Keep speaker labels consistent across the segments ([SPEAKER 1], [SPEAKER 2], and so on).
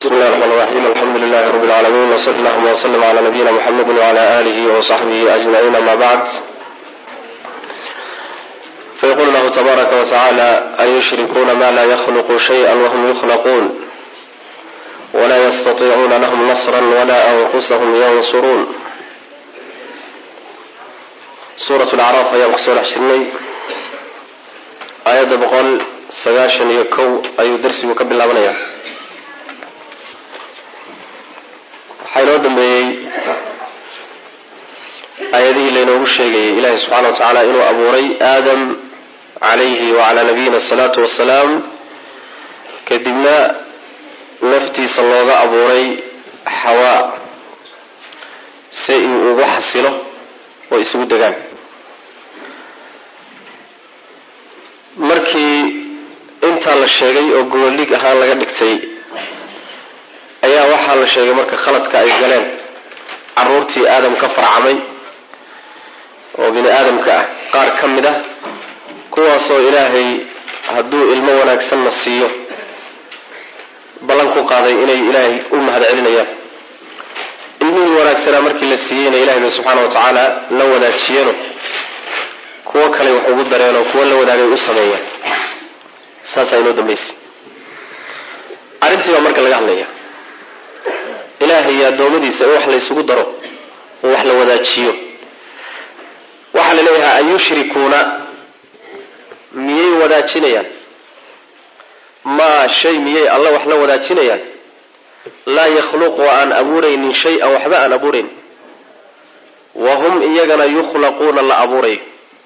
[SPEAKER 1] بسم الله الرحمن الرحيم الحمد لله رب العالمين وصلى اللهم وسلم على نبينا محمد وعلى آله وصحبه أجمعين أما بعد فيقول الله تبارك وتعالى أن يشركون ما لا يخلق شيئا وهم يخلقون ولا يستطيعون لهم نصرا ولا أنفسهم ينصرون سورة الأعراف أيام كسور عشريني آية بقول سغاشن يكو أي درسي وكبل الله waxaa inoo dambeeyey aayadihii laynoogu sheegayay ilaahi subxaana wa tacaala inuu abuuray aadam calayhi wacalaa nabiyina asalaatu wassalaam kadibna naftiisa looga abuuray xawaa si uu ugu xasilo oo isugu degaan markii intaa la sheegay oo goboldhig ahaan laga dhigtay ayaa waxaa la sheegay marka khaladka ay galeen caruurtii aadam ka farcamay oo bini aadamka ah qaar ka mid ah kuwaasoo ilaahay hadduu ilmo wanaagsanna siiyo ballan ku qaaday inay ilaahay u mahad celinayaan ilmihii wanaagsanaa markii la siiyeyna ilahay bay subxaana wa tacaala la wadaajiyeenoo kuwo kale wax ugu dareenoo kuwo la wadaagay u sameeyaan saasaa inoo dambaysay arrintii baa marka laga hadlaya ilaahay iyo addoommadiisa in wax la ysugu daro oo wax la wadaajiyo waxaa la leeyahay an yushrikuuna miyay wadaajinayaan maa shay miyay alla wax la wadaajinayaan laa yakhluqu aan abuuraynin shay-an waxba aan abuurayn wa hum iyagana yukhlaquuna la abuurayo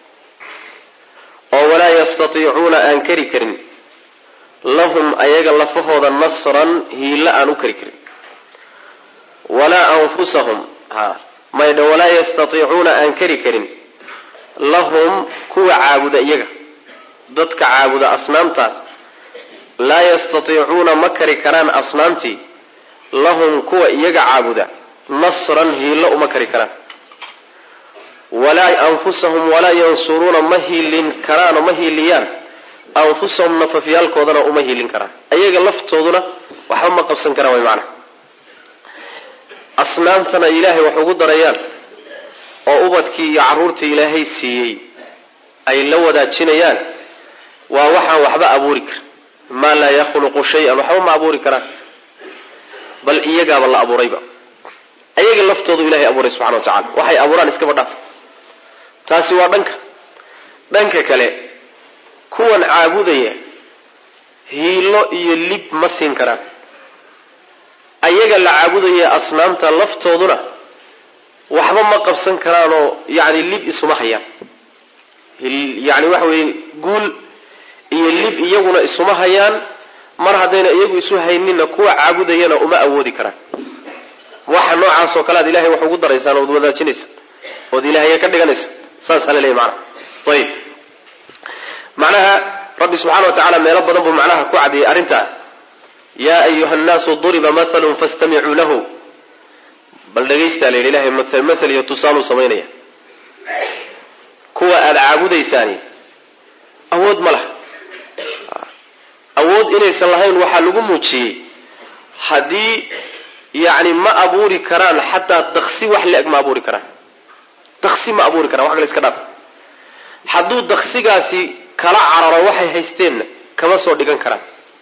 [SPEAKER 1] oo walaa yastatiicuuna aan kari karin lahum ayaga lafahooda nasran hiilla aan u kari karin walaa anfusahum ha maydha walaa yastatiicuuna aan kari karin lahum kuwa caabuda iyaga dadka caabuda asnaamtaas laa yastatiicuuna ma kari karaan asnaamtii lahum kuwa iyaga caabuda nasran hiillo uma kari karaan walaa anfusahum walaa yansuruuna ma hiilin karaanoo ma hiiliyaan anfusahum nafafyaalkoodana uma hiilin karaan ayaga laftooduna waxba ma qabsan karaan way macnaha asnaamtana ilaahay wax ugu darayaan oo ubadkii iyo carruurtii ilaahay siiyey ay la wadaajinayaan waa waxaan waxba abuuri karin maa laa yakhluqu shay-an waxba ma abuuri karaan bal iyagaaba la abuurayba ayaga laftoodu ilahay abuuray subxana wa tacala waxay abuuraan iskaba dhaaf taasi waa dhanka dhanka kale kuwan caabudaya hiilo iyo lib ma siin karaan ayaga la caabudaya asnaamta laftooduna waxba ma qabsan karaanoo yani lib isuma hayaan yani waxa weye guul iyo lib iyaguna isuma hayaan mar haddayna iyagu isu hayninna kuwa caabudayana uma awoodi karaan waxa noocaas oo kale aad ilahay wax ugu daraysaan ood wadaajinaysa ood ilahaya ka dhiganaysa saasaa la leeyahy macnaha ayib macnaha rabbi subxana wa tacala meelo badan buu macnaha ku cadiyay arrintaa yaa ayuha nnaasu duriba mathalun fastamicuu lahu bal dhagaystaa la yidhi ilahay mathal iyo tusaaluu samaynaya kuwa aada caabudaysaani awood ma laha awood inaysan lahayn waxaa lagu muujiyey haddii yacni ma abuuri karaan xataa daksi wax le-eg ma abuuri karaan daksi ma abuuri karaan wax kale iska dhaaf hadduu daksigaasi kala cararo waxay haysteenna kama soo dhigan karaan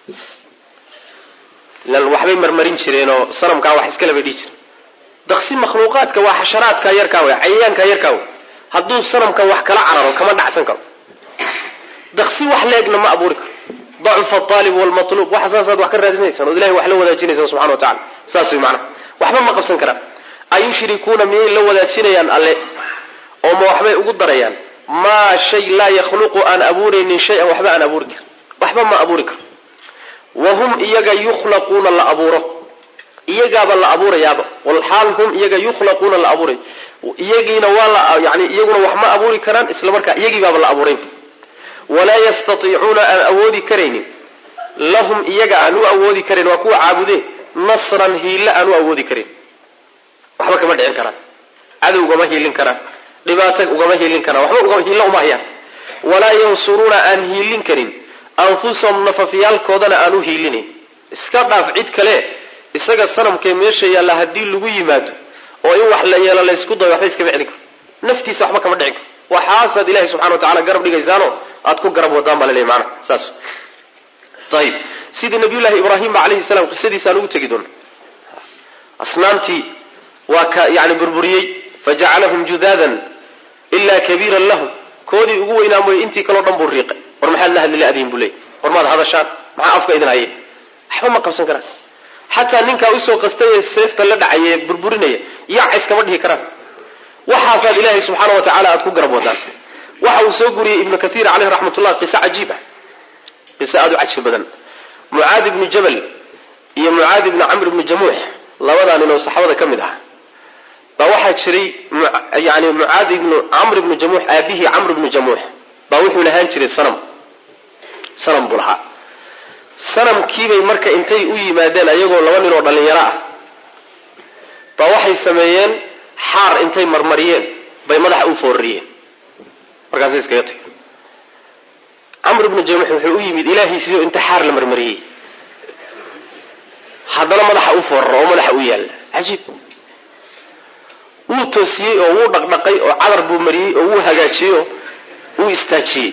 [SPEAKER 1] ilan waxbay marmarin jireenoo sanamkaa wax iskale bay dhihi jireen daksi makhluuqaadka waa xasharaadka yarkaa wey cayayaanka yarkaa wey hadduu sanamkan wax kala cararo kama dhacsan karo daksi wax leegna ma abuuri karo dacufa aalib wlmatluub waxa saasaad wax ka raadinaysaan ood ilahay wax la wadaajinaysaan subxana wa tacala saas wey macnaha waxba ma qabsan karaan ayushrikuuna miyay la wadaajinayaan alle oo ma waxbay ugu darayaan maa shay laa yakhluqu aan abuuraynin shay-an waxba aan abuuri karin waxba ma abuuri karo wahum iyaga yukhlaquuna la abuuro iyagaaba la abuurayaaba walxaal hum iyaga yukhlaquuna la abuuray iyagiina waa la yani iyaguna wax ma abuuri karaan isla markaa iyagiibaaba la abuuray walaa yastatiicuuna aan awoodi karaynin lahum iyaga aan u awoodi karayn waa kuwa caabudee nasran hiille aan u awoodi karayn waxba kama dhicin karaan cadow ugama hiilin karaan dhibaato ugama hiilin karaan waxba hiillo uma hayaan walaa yansuruuna aan hiilin karin anfusahum nafafyaalkoodana aan u hiilinayn iska dhaaf cid kale isaga sanamkee meesha yaalla haddii lagu yimaado oo in wax la yeelo laysku dayo waxba iskama celin karo naftiisa waxba kama dhicin karo waxaasaad ilahay subxana wa tacala garab dhigaysaano aad ku garab wadaan baa laleeyahy maanaha saas ayib sidii nabiyullahi ibraahimba calayhi salaam qisadiisaan ugu tegi doona asnaamtii waa ka yani burburiyey fajacalahum judaadan ilaa kabiiran lahum koodii ugu weynaa mooye intii kaleo dhan buu riiqay war maxaad la hadli la-diin buu leeyay war maad hadashaan maxaa afka idin haye waxba ma qabsan karaan xataa ninkaa usoo qastay ee seefta la dhacaye burburinaya yaac iskama dhihi karaan waxaasaad ilaahay subxaana wa tacala aad ku garab wadaan waxa uu soo guriyey ibnu kathiir caleyh raxmatullah qiso cajiib ah qiso aada u cajiib badan mucaad ibnu jabal iyo mucaad ibnu camr ibnu jamuux labadaa nin oo saxaabada ka mid ah baa waxaa jiray yani mucaad ibnu camr ibnu jamuux aabihii camr ibnu jamuux baa wuxuu lahaan jiray sanam sanam buu lahaa sanamkiibay marka intay u yimaadeen ayagoo laba nin oo dhallinyaro ah baa waxay sameeyeen xaar intay marmariyeen bay madaxa u foorariyeen markaasay iskaga tageen camr ibnu jamuux wuxuu u yimid ilaahiisiio inta xaar la marmariyey haddana madaxa u fooraro oo madaxa u yaalla cajiib wuu toosiyey oo wuu dhaqdhaqay oo cadar buu mariyey oo wuu hagaajiyey oo wuu istaajiyey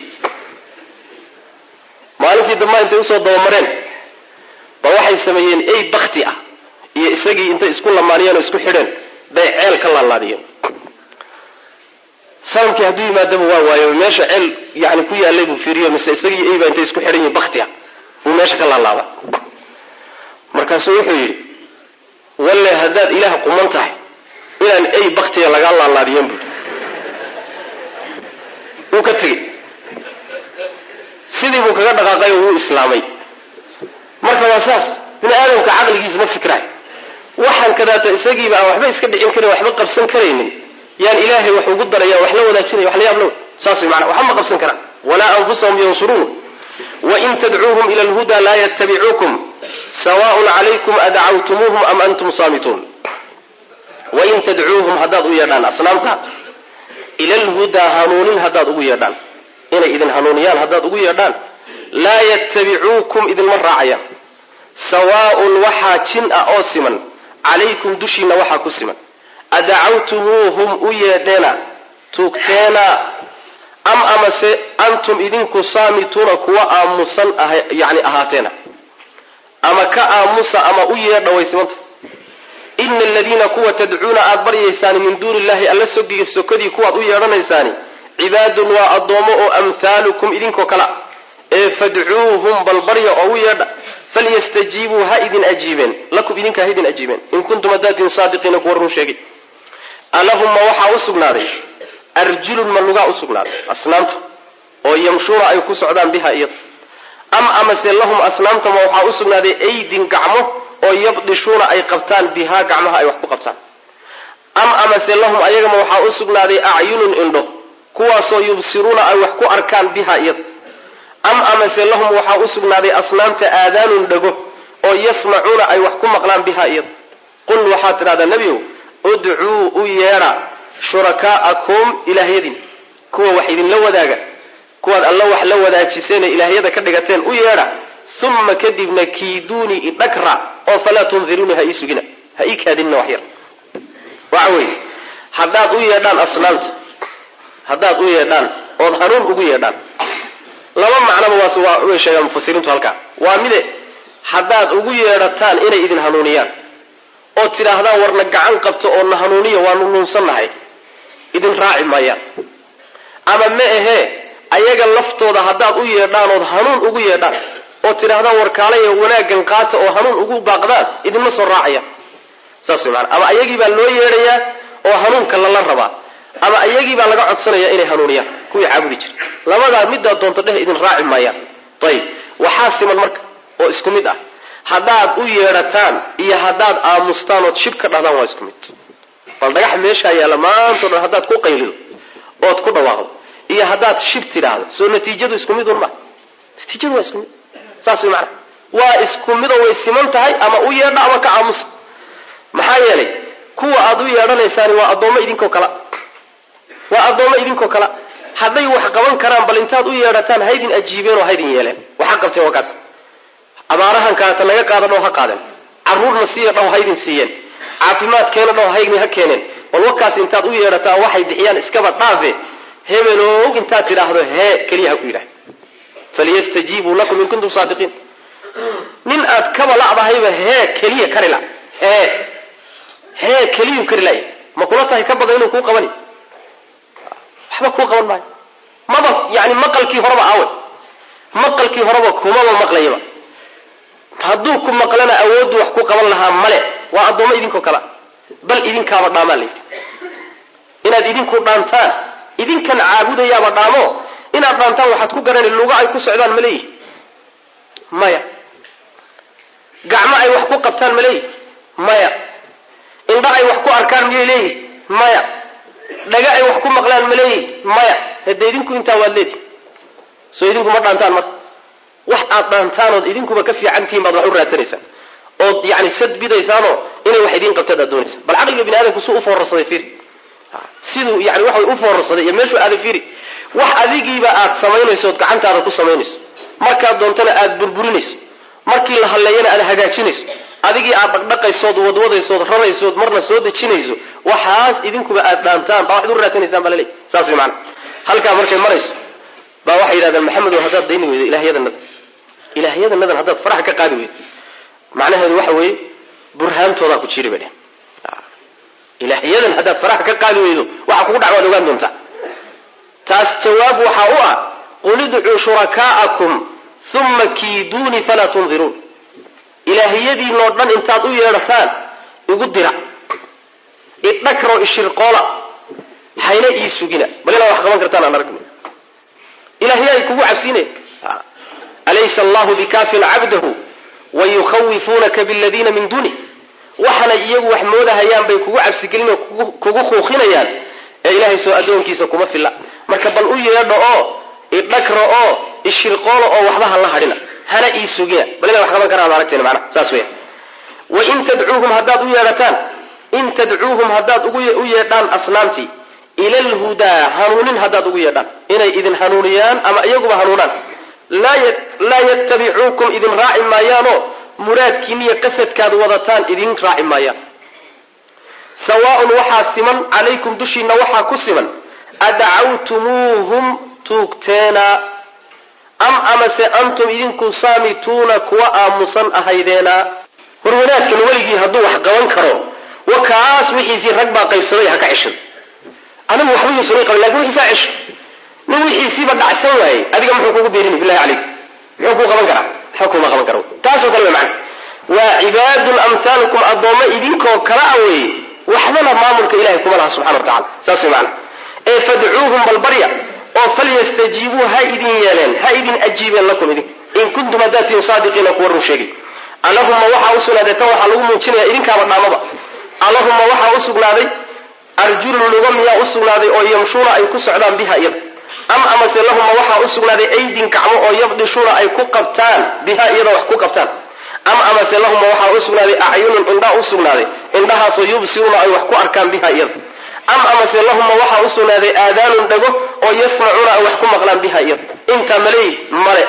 [SPEAKER 1] maalintii dambaa intay usoo dabamareen ba waxay sameeyeen ey bakti ah iyo isagii intay isku lamaaniyeen oo isku xidheen bay ceel ka laalaadiyeen sanamkii hadduu yimaadaba waa waayo meesha ceel yani ku yaallay buu fiiriyo mise isagii eyba intay isku xidhan yihin bakti ah buu meesha ka laalaada markaasuu wuxuu yidhi walle haddaad ilaah quman tahay inaan ey baktiga lagaa laalaadiyen buui wuu ka tegey sidii buu kaga dhaqaaqay oo wuu islaamay marka waa saas bini aadamka caqligiisa ma fikraay waxaan kadaata isagiiba aan waxba iska dhicin karin waxba qabsan karaynin yaan ilaahay wax ugu daraya wax la wadaajinaya wax la yaab law saas way maanaa waxba ma qabsan karaan walaa anfusahum yansuruun wain tadcuuhum ila alhuda laa yattabicuukum sawaaءun calaykum adacawtumuuhum am antum saamituun wain tadcuuhum haddaad u yeedhaan asnaamta ila alhudaa hanuunin haddaad ugu yeedhaan inay idin hanuuniyaan haddaad ugu yeedhaan laa yattabicuukum idinma raacayaan sawaaءun waxaa jin ah oo siman calaykum dushiinna waxaa ku siman adacawtumuuhum u yeedheena tuugteena am amase antum idinku saamituuna kuwa aamusan yani ahaateena ama ka aamusa ama u yeedha way simanta ina aladiina kuwa tadcuuna aad baryaysaani min duuni illahi alla sogiga sokodii kuwaad u yeedhanaysaani cibaadun waa addoommo oo amhaalukum idinkoo kale ah ee fadcuuhum bal barya oo u yeedha falyastajiibuu ha idin ajiibeen lakum idinka ha idin ajiibeen in kuntum hadaatiin saadiqiina kuwa run sheegay alahumma waxaa u sugnaaday arjulun ma lugaa u sugnaaday asnaamta oo yamshuuna ay ku socdaan biha iyada am amase lahum asnaamtama waxaa u sugnaaday aydin gacmo oo yabdishuuna ay qabtaan bihaa gacmaha ay wax ku qabtaan am amase lahum ayagama waxaa u sugnaaday acyunun indho kuwaasoo yubsiruuna ay wax ku arkaan biha iyada am amase lahum waxaa u sugnaaday asnaamta aadaanun dhego oo yasmacuuna ay wax ku maqlaan biha iyada qul waxaad tidhahdaa nebiyow udcuu u yeedha shurakaa'akum ilaahyadiin kuwa wax idinla wadaaga kuwaad alla wax la wadaajiseen ee ilaahyada ka dhigateen u yeedha uma kadibna kiiduunii idhagra oo falaa tundiruunii ha ii sugina ha ii kaadinina wax yar waxa weeye haddaad u yeedhaan asnaamta haddaad u yeedhaan ood hanuun ugu yeedhaan laba macnoba waas waa way sheegaan mufasiriintu halkaa waa mide haddaad ugu yeedhataan inay idin hanuuniyaan oo tidhaahdaan warna gacan qabto oo na hanuuniya waanu nuunsannahay idin raaci maayaan ama ma ahee ayaga laftooda haddaad u yeedhaan ood hanuun ugu yeedhaan oo tidhaahdaan warkaalaya wanaaggan qaata oo hanuun ugu baaqdaan idinma soo raacayaan saas way maanaa ama ayagii baa loo yeedhayaa oo hanuunka lala rabaa ama ayagii baa laga codsanaya inay hanuuniyaan kuwii caabudi jira labadaa middaa doonto dheh idin raaci maayaan ayib waxaa siman marka oo isku mid ah haddaad u yeedhataan iyo haddaad aamustaan ood shib ka dhahdaan waa isku mid bal dhagax meeshaa yaalla maantao dhan haddaad ku qaylido ood ku dhawaaqdo iyo haddaad shib tidhaahdo soo natiijadu isku mid un ma natiijadu waa isku mid saas way macana waa isku midoo way siman tahay ama u yeedha ama ka aamusa maxaa yeelay kuwa aad u yeedhanaysaani waa addoommo idinkoo kala waa addoommo idinkoo kala hadday wax qaban karaan bal intaad u yeedhataan haydin ajiibeen oo haydin yeeleen waxa qabteen waa kaas abaarahan kaata naga qaadan oo ha qaadeen carruurna siiya dhaw haydin siiyeen caafimaadkeena dhaw haydin ha keeneen bal wakaas intaad u yeedhataan waxay bixiyaan iskaba dhaafe hebelow intaad tidhaahdo hee keliya ha ku yidhah falyastajiibuu lakum in kuntum saadiqiin nin aad kaba la'dahayba hee keliya kari la hee hee keliyuu kari laya ma kula tahay ka badan inuu kuu qabani waxba kuu qaban maayo maba yani maqalkii horeba aawe maqalkii horeba kumaba maqlayaba hadduu ku maqlana awooddu wax ku qaban lahaa male waa addoommo idinkoo kale bal idinkaaba dhaamaa la yidhi inaad idinku dhaantaan idinkan caabudayaaba dhaamo inaad dhaantaan waxaad ku garani luga ay ku socdaan ma leeyihi maya gacmo ay wax ku qabtaan ma leeyihi maya indho ay wax ku arkaan miyay leeyihi maya dhaga ay wax ku maqlaan ma leeyihi maya hade idinku intaa waad leedihi soo idinku ma dhaantaan marka wax aad dhaantaanood idinkuba ka fiican tihiin baad wax u raadsanaysaan ood yani sad bidaysaanoo inay wax idiin qabteed aad doonaysaan bal caqliga bini aadamku suu u foorarsaday fiiri siduu yani waxa u foorarsaday iyo meeshuu aaday fiiri wax adigiiba aad samaynayso ood gacantaada ku samaynayso markaad doontana aad burburinayso markii la halleeyana aad hagaajinayso adigii aad dhaqdhaqaysood wadwadaysood raraysood marna soo dejinayso waxaas idinkuba aad dhaantaan baa waxad u raadsanaysaan baa laleey saas way maana halkaa markay marayso baa waxay yidhahdeen maxamedow haddaad dayni weydo ilaahyadanada ilaahyadanadan haddaad faraxa ka qaadi weydo macnaheedu waxa weeye burhaantoodaa ku jiri bay dhehen ilaahyadan haddaad faraxa ka qaadi weydo waxa kugu dhac waad ogaan doontaa taas jawaab waxaa u ah qul idcuu shurakaa'akum uma kiiduunii falaa tundiruun ilaahyadiinoo dhan intaad u yeedhataan igu dira idhakroo ishirqoola hayna ii sugina bal inaad wax qaban kartaan aan aragna ilaahyaay kugu cabsiinaya alaysa allahu bikaafin cabdahu wayukhawifuunaka biladiina min duunih waxana iyagu wax moodahayaan bay kugu cabsigelinoo kugu kuuqinayaan ee ilaahay soo addoonkiisa kuma filla marka bal u yeedho oo idhakro oo ishirqoolo oo waxba ha la hadhina hana ii sugina bal inaad wax qaban karaan aragteen macnaha saas weya wain tadcuuhum haddaad u yeedhataan in tadcuuhum haddaad u yeedhaan asnaamtii ila alhudaa hanuunin haddaad ugu yeedhaan inay idin hanuuniyaan ama iyaguba hanuunaan laa yattabicuukum idin raaci maayaanoo muraadkiiniyo qasadkaad wadataan idin raaci maayaan sawaaun waxaa siman calaykum dushiinna waxaa ku siman adacawtumuuhum tuugteena am amase antum idinku saamituuna kuwa aamusan ahaydeena war wanaadkan weligii hadduu wax qaban karo wa kaas wixiisii rag baa qaybsaday ha ka ceshan anigu waxba yuusan qabin lakin wixiisaa cesho nin wixiisiiba dhacsan waayey adiga muxuu kugu beerini billahi calayk muxuu kuu qaban karaa waxba kuma qaban karo taasoo kale way macna waa cibaadun amhaalukum addoommo idinkoo kala a weeye waxbana maamulka ilahay kuma laha subxana wa tacala saas way macna ee fadcuuhum balbarya oo falyastajiibuu ha idin yeeleen ha idin ajiibeen lakum idin in kuntum haddaad tihin saadiqiina kuwa run sheegay allahuma waxaa u sugnaaday tan waxaa lagu muujinaya idinkaaba dhaamaba allahuma waxaa u sugnaaday arjulun luga miyaa u sugnaaday oo yamshuuna ay ku socdaan biha iyada am amase lahuma waxaa u sugnaaday aydin gacmo oo yabdishuuna ay ku qabtaan biha iyada wax ku qabtaan am amase lahuma waxaa u sugnaaday acyunun indhaa u sugnaaday indhahaasoo yubsiruuna ay wax ku arkaan biha iyada am amase lahuma waxaa u sugnaaday aadaanun dhago oo yasmacuuna ay wax ku maqlaan biha iyada intaa maleey male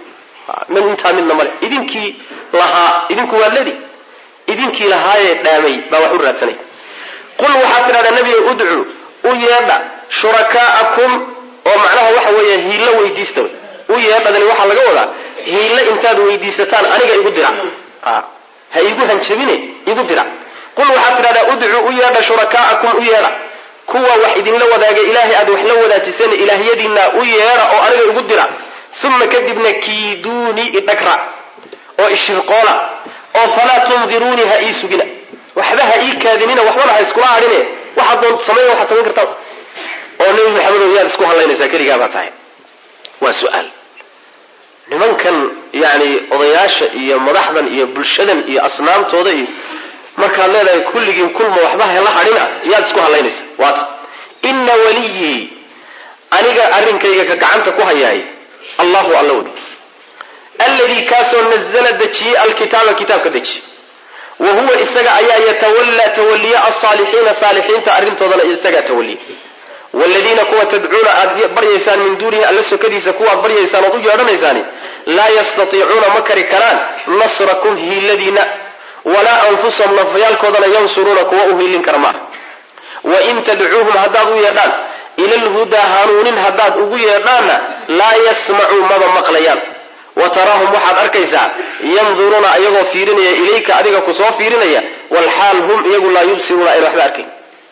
[SPEAKER 1] intaa midna male idinkii lahaa idinku waa ledi idinkii lahaayee dhaamay baa wax u raadsanay qul waxaad tidhahdaa nebiga udcuu u yeedha shurakaa'akum oo macnaha waxa weeye hiillo weydiista u yeedhadani waxaa laga wadaa hiillo intaad weydiisataan aniga igu dira ha igu hanjabine igu dira qul waxaad tidhahdaa udcuu u yeedha shurakaa'akum u yeedha kuwa wax idinla wadaaga ilaahay aad wax la wadaajiseen ilaahyadiinna u yeedha oo aniga igu dira uma kadibna kiiduunii idhagra oo ishirqoola oo falaa tundiruunii ha ii sugina waxba ha ii kaadinina waxbana ha iskula hadhine waxaad doon samayn waxaad samayn kartaa oo nebi maxamedow yaad isku hadlaynaysaa keligaa baa tahay waa su-aal nimankan yani odayaasha iyo madaxdan iyo bulshadan iyo asnaamtooda iyo markaad leedahay kulligiin kulma waxba hala hadhina yaad isku hadlaynaysaa waata ina waliyii aniga arrinkayga ka gacanta ku hayaay allahu alla wey alladii kaasoo nazla dejiyey alkitaaba kitaabka dejiye wa huwa isaga ayaa yatawallaa tawaliya alsaalixiina saalixiinta arrintoodana isagaa tawaliya wladiina kuwa tadcuuna aad baryaysaan min duunihi alla sokadiisa kuwaad baryaysaan ood u yeedhanaysaani laa yastatiicuuna ma kari karaan nasrakum hiiladiina walaa anfusahum nafyaalkoodana yansuruuna kuwa u hiilin kara maaha wain tadcuuhum haddaad u yeedhaan ila lhudaa hanuunin haddaad ugu yeedhaanna laa yasmacuu maba maqlayaan wa taraahum waxaad arkaysaa yanduruuna ayagoo fiirinaya ilayka adiga kusoo fiirinaya walxaal hum iyagu laa yubsiruuna ayna waxba arkayn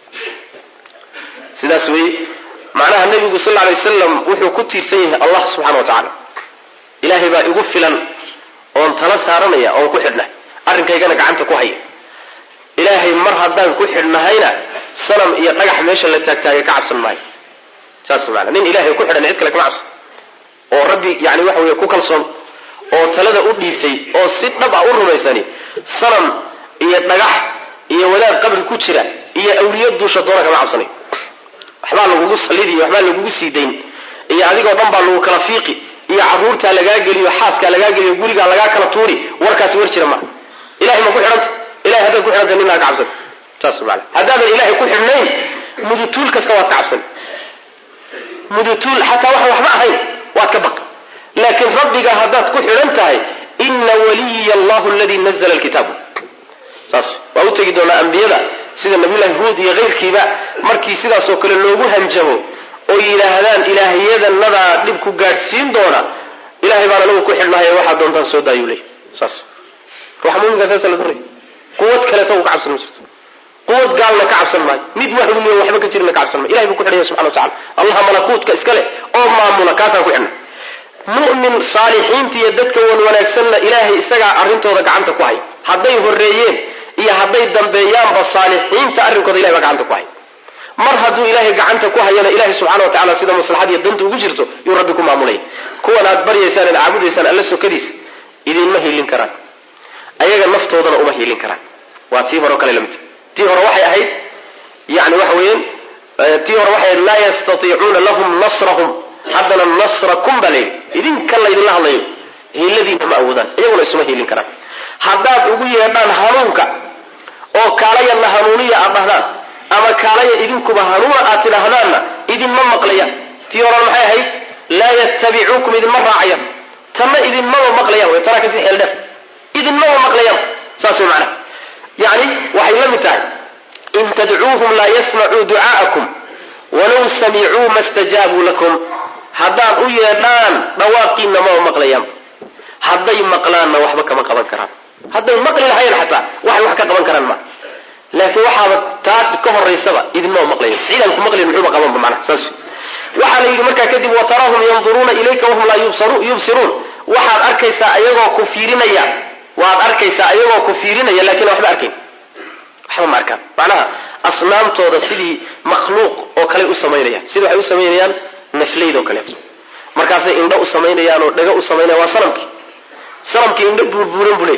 [SPEAKER 1] sidaas weeye macnaha nabigu sal lay wasalam wuxuu ku tiirsan yahay allah subxana wa tacaala ilaahay baa igu filan oon tala saaranaya oon ku xidhnay arrinkaygana gacanta ku haya ilaahay mar haddaan ku xidhnahayna sanam iyo dhagax meesha la taagtaagay ka cabsan maayo saas maana nin ilahay ku xidhan cid kale kama cabsan oo rabbi yani waxa wey ku kalsoon oo talada u dhiibtay oo si dhab ah u rumaysani sanam iyo dhagax iyo wadaad qabri ku jira iyo awliya duusha doona kama cabsanay waxbaa lagugu salidiy waxbaa lagugu sii dayn iyo adigoo dhan baa lagu kala fiiqi iyo caruurtaa lagaa geliyo xaaskaa lagaa geliyo gurigaa lagaa kala tuuri warkaasi war jira maaha ilahay ma ku xidhanta ilahay haddaad ku xidhanta ninaa ka cabsan saas maana haddaadan ilahay ku xidhnayn mudutuul kasta waad ka cabsan mudutuul xataa waxaan waxba ahayn waad ka baq laakiin rabbiga haddaad ku xidhan tahay ina waliya allahu aladii nazla lkitaab saas waa u tegi doonaa ambiyada sida nabiyullahi huud iyo keyrkiiba markii sidaasoo kale loogu hanjabo oo yidhaahdaan ilaahiyadanadaa dhib ku gaadhsiin doona ilahay baan anagu ku xidhnahay waxaad doontaan soo daayuu leey saas ruuxa muminkaa saasa la doonaya quwad kaleeta uu ka cabsan ma jirto quwad gaalna ka cabsan maayo mid wahmiyo waxba ka jirna ka cabsan maayo ilahay buu ku xidhanya subxana wa tacala allaha malakuutka iska leh oo maamula kaasaan ku xidhnay mu'min saalixiinta iyo dadka wan wanaagsanna ilaahay isagaa arrintooda gacanta ku hay hadday horreeyeen iyo hadday dambeeyaanba saalixiinta arrinkooda ilahay baa gacanta ku hay mar hadduu ilaahay gacanta ku hayana ilahay subxana wa tacala sida maslaxadiiyo danta ugu jirto yuu rabbi ku maamulaya kuwan aad baryaysaan aad caabudaysaan alla sokadiisa idinma hiilin karaan ayaga naftoodana uma hiilin karaan waa tii hore o kale lamidta tii hore waxay ahayd yani waxa weeyaan tii hore waxay ahayd laa yastatiicuuna lahum nasrahum haddana nasrakum baa layidhi idinka laydinla hadlayo hiiladiina ma awoodaan iyaguna isuma hiilin karaan haddaad ugu yeedhaan hanuunka oo kaalayanna hanuuniya aad dhahdaan ama kaalaya idinkuba hanuuna aad tidhaahdaanna idinma maqlayaan tii horena maxay ahayd laa yattabicuukum idinma raacayaan tanna idinmaba maqlayaan way tanaa kasi xeel dheer idinmaba maqlayaan saas way macnaha yacni waxay la mid tahay in tadcuuhum laa yasmacuu ducaa'akum walow samicuu ma stajaabuu lakum haddaad u yeedhaan dhawaaqiinna maba maqlayaan hadday maqlaanna waxba kama qaban karaan hadday maqli lahayn xataa waxay wax ka qaban karaan ma laakiin waxaaba taa ka horaysaba idinmaba maqlayan ciidan ku maqlayn muxuuba qabanba macnaha saas waxaa la yidhi markaa kadib wataraahum yanduruuna ilayka wahum laa yubsiruun waxaad arkaysaa ayagoo ku fiirinaya waad arkaysaa ayagoo ku fiirinaya lakin waxba arkayn waxba ma arkaan macnaha asnaamtooda sidii makhluuq oo kale u samaynayaan sida waxay u samaynayaan naflayd oo kaleeto markaasay indho u samaynayaan oo dhago u samaynayan waa sanamkii sanamkii indho buurbuuran buu leey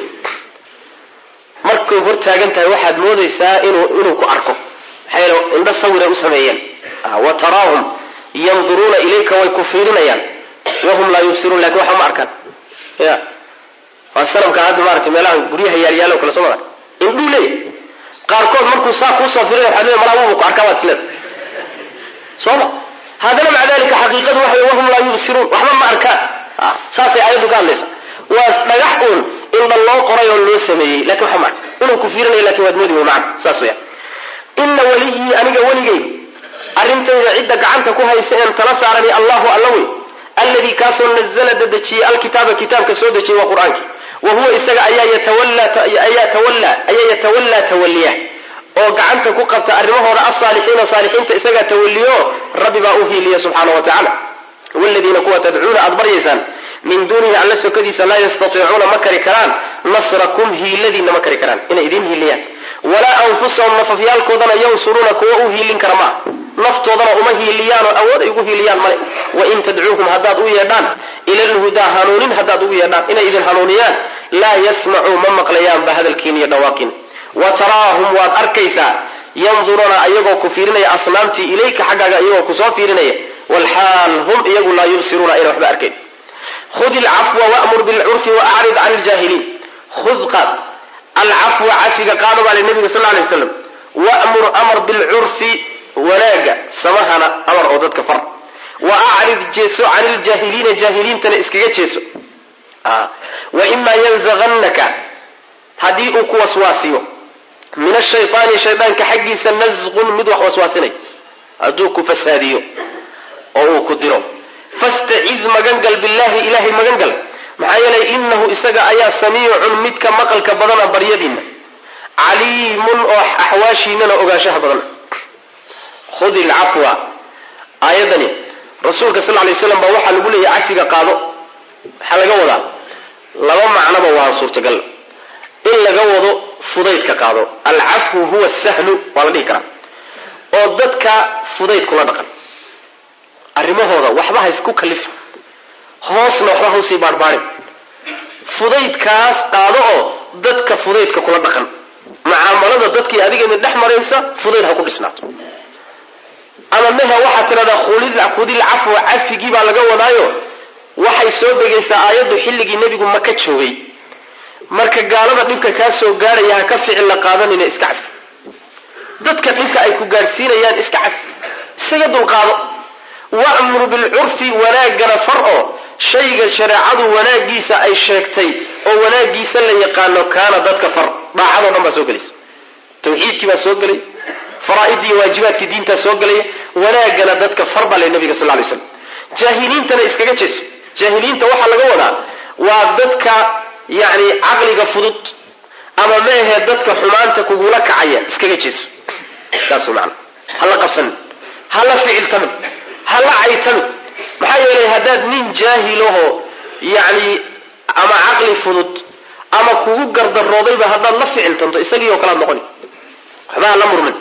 [SPEAKER 1] markay hor taagan tahay waxaad moodaysaa inuu inuu ku arko maxaa yeele indho sawiray u sameeyeen wa taraahum yanduruuna ilayka way ku fiirinayaan wahum laa yubsiruun lakin waxba ma arkaan ya waa sanamka hadda maarata meelaha guryaha yaalyaalo kale soo mara indhuu leeyahy qaarkood markuu saa kuusoo firinay waxaad leedahay malaa wubu ku arkaa baad isleeda soo ma haddana maca dalika xaqiiqadu waxa wahum laa yubsiruun waxba ma arkaan saasay aayaddu ka hadlaysa waa dhagax uun indha loo qoray oo loo sameeyey lakin waxa ma arka inuu ku fiirinaya lakin waad moodi wey macana saas weya ina weliyii aniga weligayga arrintayda cidda gacanta ku haysa een tala saarani allahu alla wey alladii kaasoo nazla dadejiyey alkitaaba kitaabka soo dejiyey waa qur-aankii wa huwa isaga ayaa yatawallaayaa tawallaa ayaa yatawallaa tawaliya oo gacanta ku qabta arrimahooda alsaalixiina saalixiinta isagaa tawaliyo rabbi baa u hiiliya subxaana wa tacaala wladiina kuwa tadcuuna aad baryaysaan min duunihi alla sokadiisa laa yastatiicuuna ma kari karaan nasrakum hiiladiinna ma kari karaan inay idin hiiliyaan walaa anfusahum nafafyaalkoodana yansuruuna kuwa u hiilin kara maa naftoodana uma hiiliyaanoo awood ay ugu hiiliyaan male wain tadcuuhum haddaad u yeedhaan ila lhudaa hanuunin haddaad ugu yeedhaan inay idin hanuuniyaan laa yasmacuu ma maqlayaanba hadalkiin iyo dhawaaqin wa taraahum waad arkaysaa yanduruuna ayagoo ku fiirinaya asnaamtii ilayka xaggaaga iyagoo kusoo fiirinaya walxaal hum iyagu laa yubsiruuna ayna waxba arkayn khud ilcafwa wamur bilcurfi waacrid can ljaahiliin khud qaad alcafwa cafiga qaado baa li nabiga sal lay slam wamur amar bilcurfi wanaaga samahana amar oo dadka far wa acrid jeeso can iljaahiliina jaahiliintana iskaga jeeso waimaa yanzagannaka haddii uu ku waswaasiyo min ashaytaani shaydaanka xaggiisa nasqun mid wax waswaasinay hadduu ku fasaadiyo oo uu ku diro fastacid magangal billahi ilahay magangal maxaa yeelay inahu isaga ayaa samiicun midka maqalka badana baryadiinna caliimun oo axwaashiinana ogaanshaha badana khudi lcafwa aayadani rasuulka sal lay slam baa waxaa lagu leeyahy cafiga qaado waxaa laga wadaa laba macnoba waa suurtagal in laga wado fudaydka qaado alcafwu huwa sahlu waa la dhihi karaa oo dadka fudayd kula dhaqan arrimahooda waxba ha isku kalifin hoosna waxba ha usii baarbaarin fudaydkaas qaado oo dadka fudaydka kula dhaqan mucaamalada dadkii adiga idin dhex maraysa fudayd ha ku dhisnaato ama mehe waxaad tidhahdaa khudil cafwa cafigii baa laga wadaayo waxay soo degaysaa aayaddu xilligii nebigu maka joogay marka gaalada dhibka kaa soo gaadhaya ha ka ficil la qaadanina iska cafi dadka dhibka ay ku gaadhsiinayaan iska cafi isaga dulqaado wa'mur bilcurfi wanaaggana far oo shayga shareecadu wanaagiisa ay sheegtay oo wanaagiisa la yaqaano kaana dadka far daacadoo dhan baa soo gelaysa tawxiidkii baa soo gelay faraa'iddii iyo waajibaadkii diintaa soo gelaya wanaaggana dadka far baa le nabiga sal lay slam jaahiliintana iskaga jeeso jaahiliinta waxaa laga wadaa waa dadka yacni caqliga fudud ama meahee dadka xumaanta kugula kacaya iskaga jeeso saas macana hala qabsanin hala ficiltamin hala caytamin maxaa yeelay haddaad nin jaahilahoo yacni ama caqli fudud ama kugu gardaroodayba haddaad la ficiltanto isagii oo kalead noqoni waxba hala murmin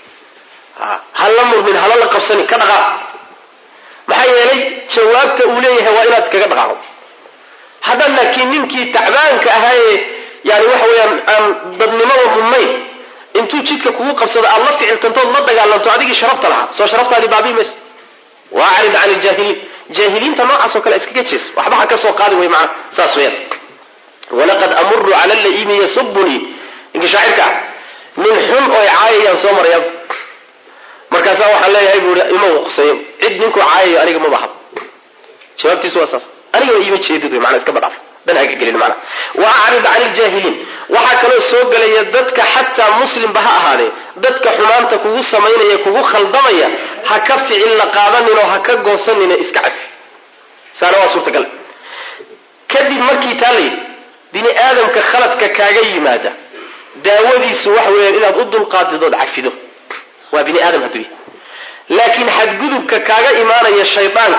[SPEAKER 1] hala murmin hala la qabsanin ka dhaqaaq maxaa yeelay jawaabta uu leeyahay waa inaad iskaga dhaqaaqdo haddaad laakiin ninkii tacbaanka ahaayee yani waxa weeyaan aan dadnimada mudnayn intuu jidka kugu qabsado aad la ficiltantood la dagaalanto adigii sharafta lahaa soo sharaftaadii baabii mayso waacrid can iljaahiliin jaahiliinta noocaasoo kale iskaga jees waxba ha ka soo qaadi way macana saas weeyaan walaqad amuru cala laimi yasubunii ninkii shaacirka ah nin xun oo caayayaan soo maraya markaasaa waxaan leeyahay buu i ima quseeyo cid ninkuu caayayo aniga maba hab jawaabtiisu waa saas anigaba iima jeedid wey mana iska badhaaf dan haka gelin mana wa acrid can iljaahiliin waxaa kaloo soo gelaya dadka xataa muslimba ha ahaadee dadka xumaanta kugu samaynaya kugu khaldamaya ha ka ficil la qaadanin oo ha ka goosanina iska cafi saana waa suurtagal kadib markii taa layidhi bini aadamka khaladka kaaga yimaada daawadiisu waxa weeyaan inaad u dulqaadidood cafido waa bini aadam hadduu yahay laakiin xadgudubka kaaga imaanaya shaydaanka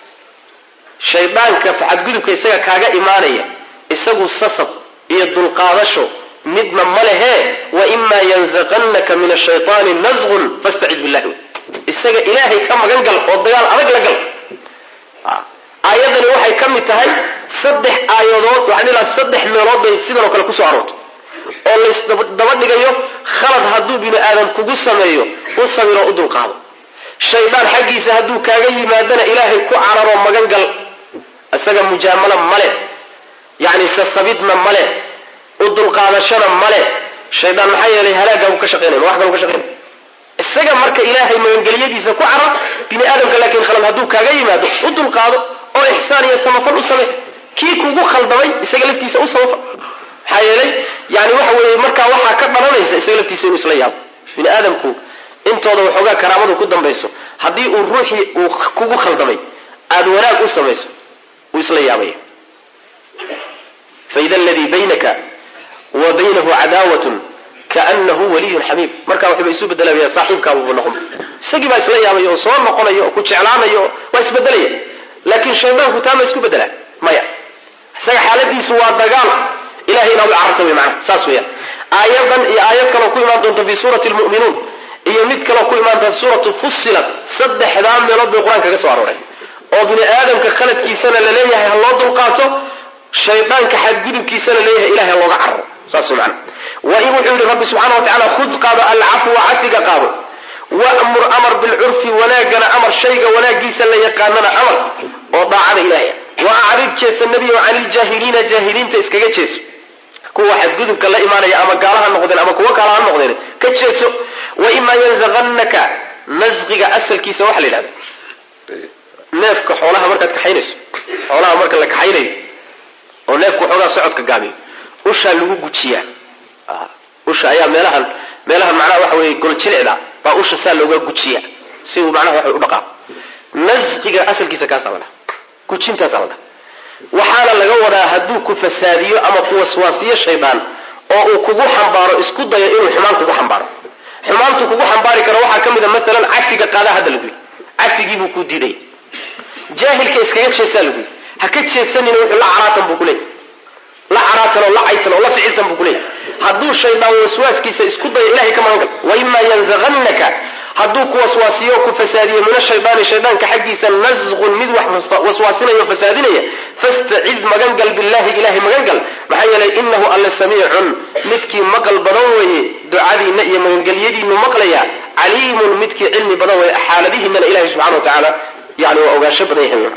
[SPEAKER 1] shaydaanka xadgudubka isaga kaaga imaanaya isagu sasab iyo dulqaadasho midna ma lehee wa imaa yanzaqannaka min ashaytaani nasqun fastacid billahi isaga ilaahay ka magan gal oo dagaal adag la gal aayadani waxay ka mid tahay saddex aayadood waxaan ilaa saddex meelood bay sidan oo kale kusoo aroortay oo laysdaba dhigayo khalad hadduu bini aadam kugu sameeyo u sabiroo u dulqaado shaydaan xaggiisa hadduu kaaga yimaadana ilaahay ku cararoo magan gal isaga mujaamala male yacni sasabidna male u dulqaadashana male shaydaan maxaa yeelay halaagaagu ka shaqeynaya ma wax kalu ka shaqeynaya isaga marka ilaahay magangeliyadiisa ku carar bini aadamka laakiin khalad hadduu kaaga yimaado u dulqaado oo ixsaan iyo samafal u same kii kugu khaldamay isaga laftiisa u samafal maxaa yeelay yani waxa weeye markaa waxaa ka dhalanaysa isaga laftiisa inuu isla yaabo bini aadamku intooda waxoogaa karaamadu ku dambayso haddii uu ruuxii uu kugu khaldamay aada wanaag u samayso wuu isla yaabaya faida aladii baynaka wa baynahu cadaawatun kaanahu waliyun xamiim markaa waxba isu bedelaya saaxiibkaabubu noqon isagii baa isla yaabaya oo soo noqonaya oo ku jeclaanaya oo waa isbedelaya laakiin shaydaanku taa ma isku bedelaa maya isaga xaaladiisu waa dagaal ilahay inaad u cararta wey maana saas weeyaan aayadan iyo aayad kaloo ku imaan doonta fi suurati lmu'minuun iyo mid kaloo ku imaanta suuratu fussilat saddexdaa meelood bay qur-aanka kaga soo arooreen oo bini aadamka khaladkiisana la leeyahay ha loo dulqaato shaydaanka xadgudubkiisana leeyahay ilahay ha looga cararo saas macana wa in wuxuu yihi rabbi subxana wa tacala khud qaado alcafwa cafiga qaado wa'mur amar bilcurfi wanaaggana amar shayga wanaagiisa la yaqaanana amar oo daacada ilaahay wa acrid jeesa nebiyo can iljaahiliina jaahiliinta iskaga jeeso kuwa xadgudubka la imaanaya ama gaala ha noqdeen ama kuwo kala ha noqdeen ka jeeso wa imaa yanzaqannaka nasqiga asalkiisa waxaa la yidhahda neefka xoolaha markaad kaxaynayso xoolaha marka la kaxaynayo oo neefku waxoogaa socodka gaabiyo ushaa lagu gujiyaa usha ayaa meelahan meelahan macnaha waxa weeye goljilicda baa usha saa looga gujiya si uu macnaha waxa u dhaqaaqo nasqiga asalkiisa kaasaa la dhaha gujintaasaa la dhaha waxaana laga wadaa hadduu ku fasaadiyo ama ku waswaasiyo shaydaan oo uu kugu xambaaro isku dayo inuu xumaan kugu xambaaro xumaantu kugu xambaari karo waxaa ka mid a maalan cafiga qaadaa hadda lagu yidhi cafigiibuu kuu diidaya jaahilka iskaga jeesaa lagu yidhi ha ka jeesanina wuxuu la caraatan buu kuleeyahy la caraatan oo la caytan oo la ficiltan buu kuleeyahy hadduu shaydaan waswaaskiisa isku dayo ilahay ka magan gal waimaa yanzaqannaka hadduu ku waswaasiyo o ku fasaadiyo min ashaydaani shaydaanka xaggiisa nasqun mid wax waswaasinaya o fasaadinaya fastacid magan gal billahi ilahay magan gal maxaa yeelay inahu alle samiicun midkii maqal badan weeye ducadiinna iyo magangelyadiinu maqlaya caliimun midkii cilmi badan weeye xaaladihiinana ilahay subxana wa tacaala yani waa ogaansho badan yahay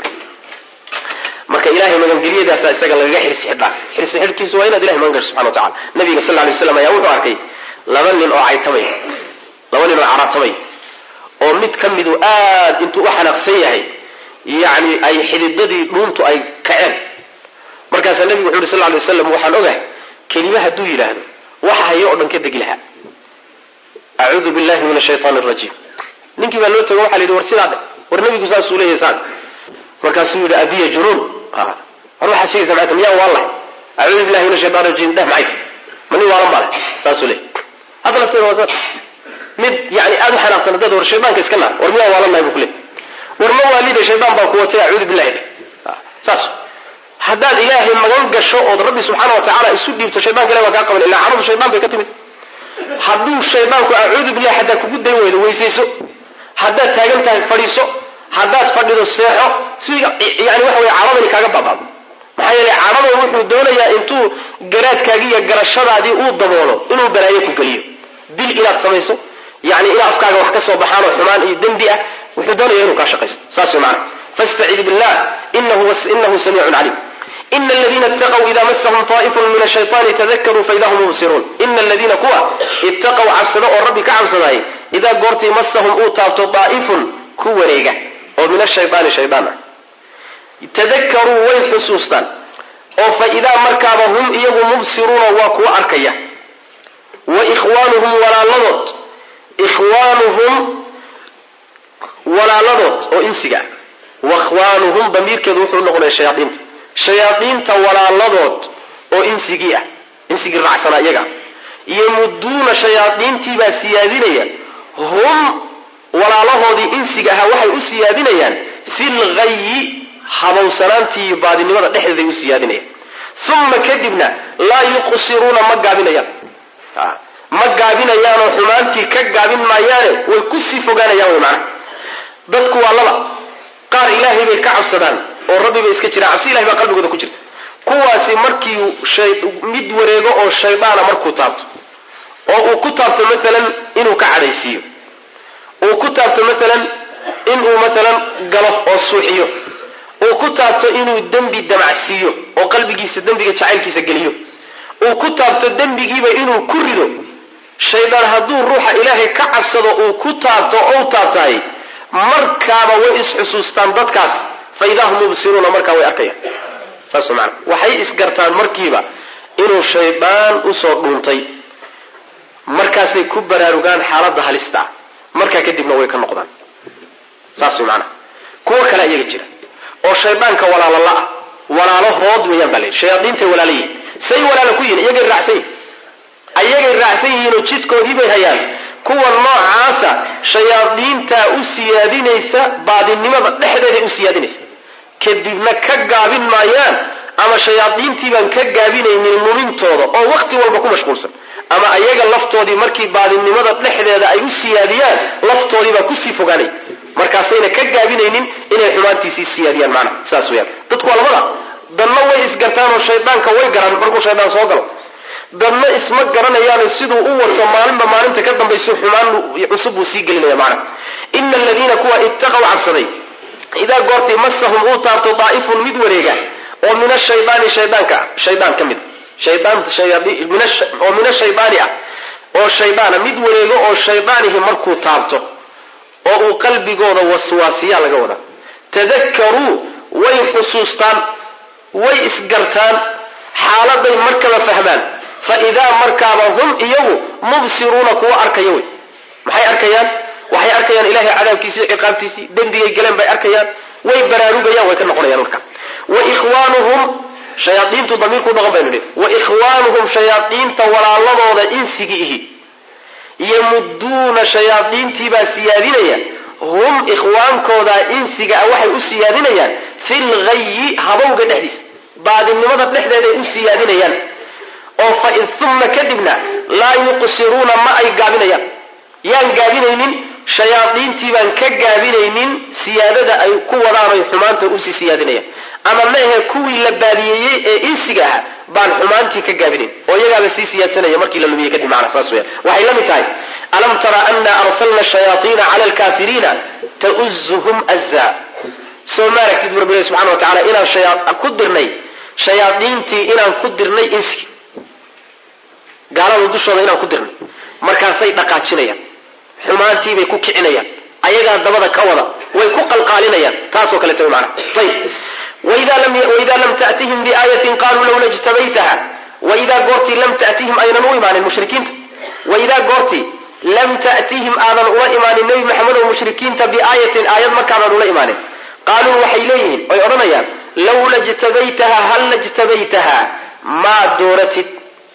[SPEAKER 1] marka ilahay magangelyadaasa isaga lagaga xirsi xidhaa xirsi xidhkiisu waa inaad ilahay magan gasho subxana wa tacala nabiga sal ly slam ayaa wuxuu arkay laba nin oo caytamay laba nin oo caratamay oo mid ka midu aad intuu u xanaaqsan yahay yani ay xididadii dhuuntu ay kaceen markaasaa nabigu wuxu uhi sal lay waslam waxaan ogahay kelime hadduu yidhaahdo waxa hayo oo dhan ka degi lahaa acuudu billahi min ashaytaan rajiim ninkii baa loo tago waxa la yidhi war sidaa dhe war nabigu saasuu leeyahay saad markaasuu yidhi abiya junuun war waxaad sheegaysa maata miyaan waan lahay acuudu billahi min ashaytaan rajiim dheh maxay tahy ma nin waalan baa leh saasuu leeyahy hadda lafteeda waa saas mid yani aada u xanaaqsan dad war shaydaanka iska naar war miyaan waalan nahay bu kule war ma waalida shaydaan baa ku watay acuudu billahi dheh saas haddaad ilaahay magan gasho ood rabbi subxaana wa tacaala isu dhiibto shaydanka ilahi waa kaa qaban illa caradu shaydaan bay ka timid hadduu shaydaanku acuudu billahi xataa kugu day weydo weysayso haddaad taagan tahay fadhiiso haddaad fadhido seexo si yani waxa weye caradani kaaga baabaado maxaa yeelay caradan wuxuu doonayaa intuu garaadkaagii iyo garashadaadii uu daboolo inuu balaayo ku geliyo dil inaad samayso yani ina afkaaga wax ka soo baxaan oo xumaan iyo dembi ah wuxuu doonaya inuu kaa shaqaysto saas way macana fastacid billah inahu samiicun caliim ina aladiina itaqw ida masahum taa'ifun min ashayطaani tadakaruu faida hum mubsiruun ina aladiina kuwa itaqow cabsada oo rabbi ka cabsadaayay idaa goortii masahum uu taabto daa'ifun ku wareega oo min ashayطaani shaydaan ah tadakaruu way xusuustaan oo faidaa markaaba hum iyagu mubsiruuna waa kuwa arkaya wa ikhwaanuhum walaaladood ikhwaanuhum walaaladood oo insiga ah wakhwaanuhum damiirkeedu wuxuu noqonaya shayaaiinta shayaadiinta walaaladood oo insigii ah insigii raacsanaa iyaga yamuduuna shayaadiintiibaa siyaadinaya hum walaalahoodii insiga ahaa waxay u siyaadinayaan fil ghayi habowsanaantii iyo baadinimada dhexdeeday u siyaadinayaan uma kadibna laa yuqsiruuna ma gaabinayaan ma gaabinayaanoo xumaantii ka gaabin maayaane way kusii fogaanayaan way macnaha dadku waa laba qaar ilaahay bay ka cabsadaan oo rabbi bay iska jiraan cabsi ilahay baa qalbigooda ku jirta kuwaasi markii mid wareego oo shaydaana markuu taabto oo uu ku taabto maalan inuu ka cadhaysiiyo uu ku taabto maalan inuu maalan galo oo suuxiyo uu ku taabto inuu dembi damacsiiyo oo qalbigiisa dembiga jacaylkiisa geliyo uu ku taabto dembigiiba inuu ku rido shaydaan hadduu ruuxa ilaahay ka cabsado uu ku taabto ou taabtahay markaaba way isxusuustaan dadkaas fa idaa hum mubsiruuna markaa way arkayaan saas mana waxay isgartaan markiiba inuu shaydaan usoo dhuuntay markaasay ku baraarugaan xaaladda halista ah markaa kadibna way ka noqdaan saas way maanaa kuwo kale iyaga jira oo shaydaanka walaalala ah walaalahood weeyaan baa layidhi shayaadiintay walaalayihin say walaala ku yihin iyagay raacsan yihin ayagay raacsan yihiinoo jidkoodii bay hayaan kuwa noocaasa shayaadiintaa u siyaadinaysa baadinimada dhexdeeday u siyaadinaysa kadibna ka gaabin maayaan ama shayaadiintiibaan ka gaabinaynin lumintooda oo wakti walba ku mashquulsan ama ayaga laftoodii markii baadinimada dhexdeeda ay u siyaadiyaan laftoodiibaa kusii fogaanay markaasayna ka gaabinaynin inay xumaantiisii siyaadiyaan macnaha saas weyaan dadku waa labada dadna way isgartaan oo shaydaanka way garan markuu shaydaan soo galo dadna isma garanayaano siduu u wato maalinba maalinta ka dambayso xumaan cusub buu sii gelinaya macnaha ina aladiina kuwa ittaqow cabsaday idaa goortay masahum uu taabto daa'ifun mid wareega oo min ashaydaani shaydaanka shaydaan ka mid oo min ashaydaani ah oo shaydaana mid wareego oo shaydaanihi markuu taabto oo uu qalbigooda waswaasiyaa laga wadaa tadakaruu way xusuustaan way isgartaan xaaladay markaba fahmaan fa idaa markaaba hum iyagu mubsiruuna kuwa arkaya wey maxay arkayaan waxay arkayaan ilahay cadaabkiisii ciqaabtiisii dembigay galeen bay arkayaan way baraarugayaan way ka noqonayaan marka wa ikhwaanuhum shayaaiintu damiirku dhaqan baynu nihi wa ikhwaanuhum shayaaiinta walaaladooda insigi ihi yamuduuna shayaaiintiibaa siyaadinaya hum ikhwaankooda insiga ah waxay u siyaadinayaan fi lghayi habowga dhexdiisa baadinimada dhexdeeday u siyaadinayaan oo fa uma kadibna laa yuqsiruuna ma ay gaabinayaan yaan gaabinaynin shayaadiintii baan ka gaabinaynin siyaadada ay ku wadaan oy xumaanta usii siyaadinayaan ama maahe kuwii la baadiyeeyey ee insiga ahaa baan xumaantii ka gaabinayn oo iyagaaba sii siyaadsanaya markii la lumiyey kadib macna saas weya waxay la mid tahay alam tara ana arsalna shayaaiina cala alkafiriina tauzuhum azza soo ma aragtid bu rabbi subxana wa tacala inaan ku dirnay shayaadiintii inaan ku dirnay inski gaalada dushooda inaan ku dirnay markaasay dhaqaajinayaan xumaantiibay ku kicinayaan ayagaa dabada ka wada way ku qalqaalinayaan taasoo kaleeta mana ayb waidaa lam tatihim biaayatin qaluu lawla jtabaytaha waidaa goortii lam tatihim aynan u imaanin mushrikiinta waidaa goortii lam ta'tihim aadan ula imaanin nebi maxamedow mushrikiinta biaayatin aayad markaadan ula imaanin qaaluu waxay leeyihiin oy odhanayaan lawla jtabaytaha halla jtabaytaha maa dooratid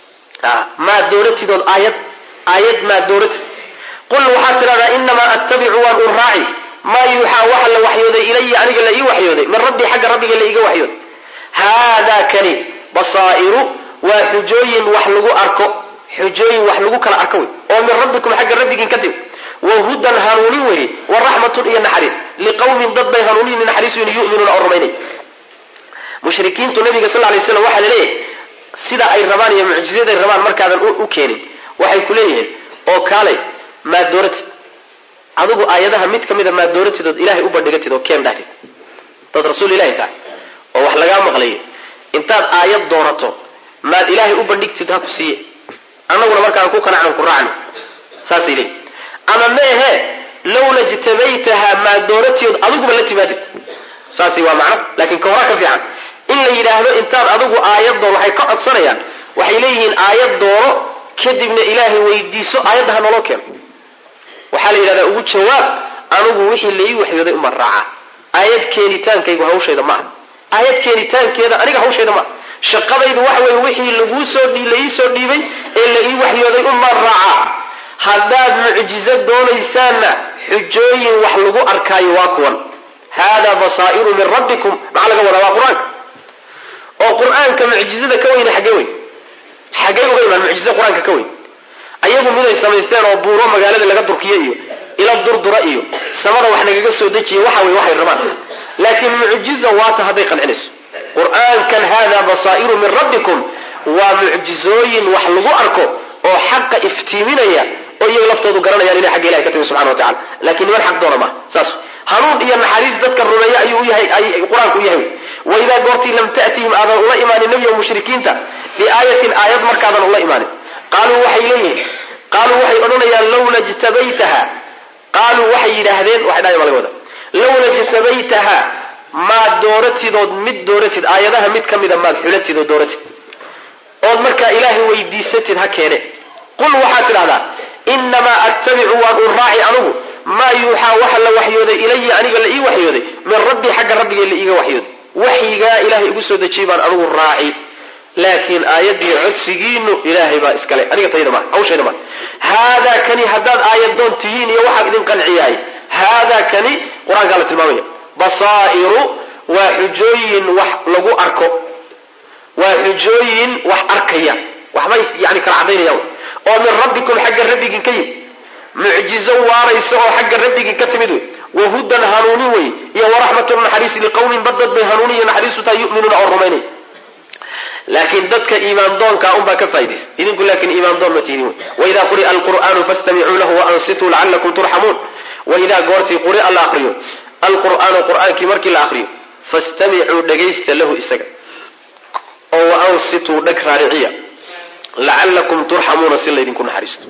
[SPEAKER 1] maa dooratidood aayad aayad maa dooratid qul waxaad tidhahdaa inamaa attabicu waan un raaci maa yuuxaa waxa la waxyooday ilaya aniga la ii waxyooday min rabbii xagga rabbiga la iiga waxyooday haadaa kani basaa'iru waa xujooyin wax lagu arko xujooyin wax lagu kala arko wey oo min rabbikum xagga rabbigiin ka timi wa hudan hanuunin weye wa raxmatun iyo naxariis liqawmin dad bay hanuunin naxariisun yuminuuna oo rumaynay mushrikiintu nabiga sal lay slam waxaa laleeyahay sida ay rabaan iyo mucjizaday rabaan markaadan u keenin waxay ku leeyihiin oo kaalay maad dooratid adigu aayadaha mid ka mida maad dooratid ood ilaahay u bandhigatid oo keen dhahtid dad rasuul ilahi tahay oo wax lagaa maqlayo intaad aayad doorato maad ilaahay u bandhigtid ha ku siiye annaguna markaan ku qanacnan ku raacno saasay leeyihin ama meehe lawla jtabaytaha maad dooratiyood adiguba la timaadid saasi waa macno laakiin ka horaa ka fiican in la yidhaahdo intaad adigu aayad doon waxay ka codsanayaan waxay leeyihiin aayad doono kadibna ilaahay weydiiso aayadda ha naloo keeno waxaa la yidhahdaa ugu jawaab anigu wixii la ii waxyooday uman raacaa aayad keenitaankaygu hawshayda maaha aayad keenitaankeeda aniga hawshayda maaha shaqadaydu waxa weeye wixii laguu soo la ii soo dhiibay ee la ii waxyooday uman raacaa haddaad mucjizo doonaysaanna xujooyin wax lagu arkaayo waa kuwan hada basaa'iru min rabbikum maxaa laga wadaa waa qur-aanka oo qur-aanka mucjizada ka weyne xaggee weyn xaggee uga imaan mucjiza qur-aanka ka weyn ayagu miday samaysteen oo buuro magaalada laga durkiyo iyo ila durdura iyo samada wax nagaga soo dejiya waxa wey waxay rabaan laakiin mucjiza waata hadday qancinayso qur-aankan hada basaa'iru min rabbikum waa mucjizooyin wax lagu arko oo xaqa iftiiminaya oo iyaga laftoodu garanayaan inay xagga ilahay ka timi subxana wa tacala lakiin niman xaq doona maaha saas hanuun iyo naxariis dadka rumeeya ayuu yahay qur-aanku u yahay waidaa goortii lam ta'tihim aadan ula imaanin nebiga mushrikiinta biaayatin aayad markaadan ula imaanin qaaluu waxay leeyihiin qaaluu waxay odhanayaan lawla jtabaytaha qaaluu waxay yidhaahdeen waxay dhahay baa laga wada lawla jtabaytaha maad dooratidood mid dooratid aayadaha mid ka mida maad xulatid oo dooratid ood markaa ilaahay weydiisatid ha keene qul waxaad tidhahdaa inamaa attabicu waan un raaci anugu maa yuuxaa waxa la waxyooday ilaya aniga la ii waxyooday min rabbii xagga rabbigay la iiga waxyooday waxyigaa ilaahay igu soo dejiyey baan anugu raaci laakiin aayaddii codsigiinu ilaahay baa iskale aniga tayda maa hawshayda maa haadaa kani haddaad aayadoon tihiin iyo waxaa idin qanciyahay haadaa kani qur-aankaa la tilmaamaya basaa'iru waa xujooyin wax lagu arko waa xujooyin wax arkaya waxbay yani kala caddaynayaan oo min rabbikum xagga rabbigin ka yimid mucjizo waaraysa oo xagga rabbigin ka timid wey wahudan hanuunin wey iyo waraxmatun naxariisi liqowmin badad bay hanuuniya naxariisu tahay yuminuuna oo rumaynay laakiin dadka iimaan doonkaa unbaa ka faa'idaysa idinku laakiin iimaan doon ma tihdin wey waidaa quri'a alqur'aanu fastamicuu lahu waansituu lacallakum turxamuun waidaa goortii quri'a la akriyo alqur'aanu qur'aankii markii la akriyo fastamicuu dhagaysta lahu isaga oo waansituu dhag raariciya lacallakum turxamuuna si laydinku naxariisto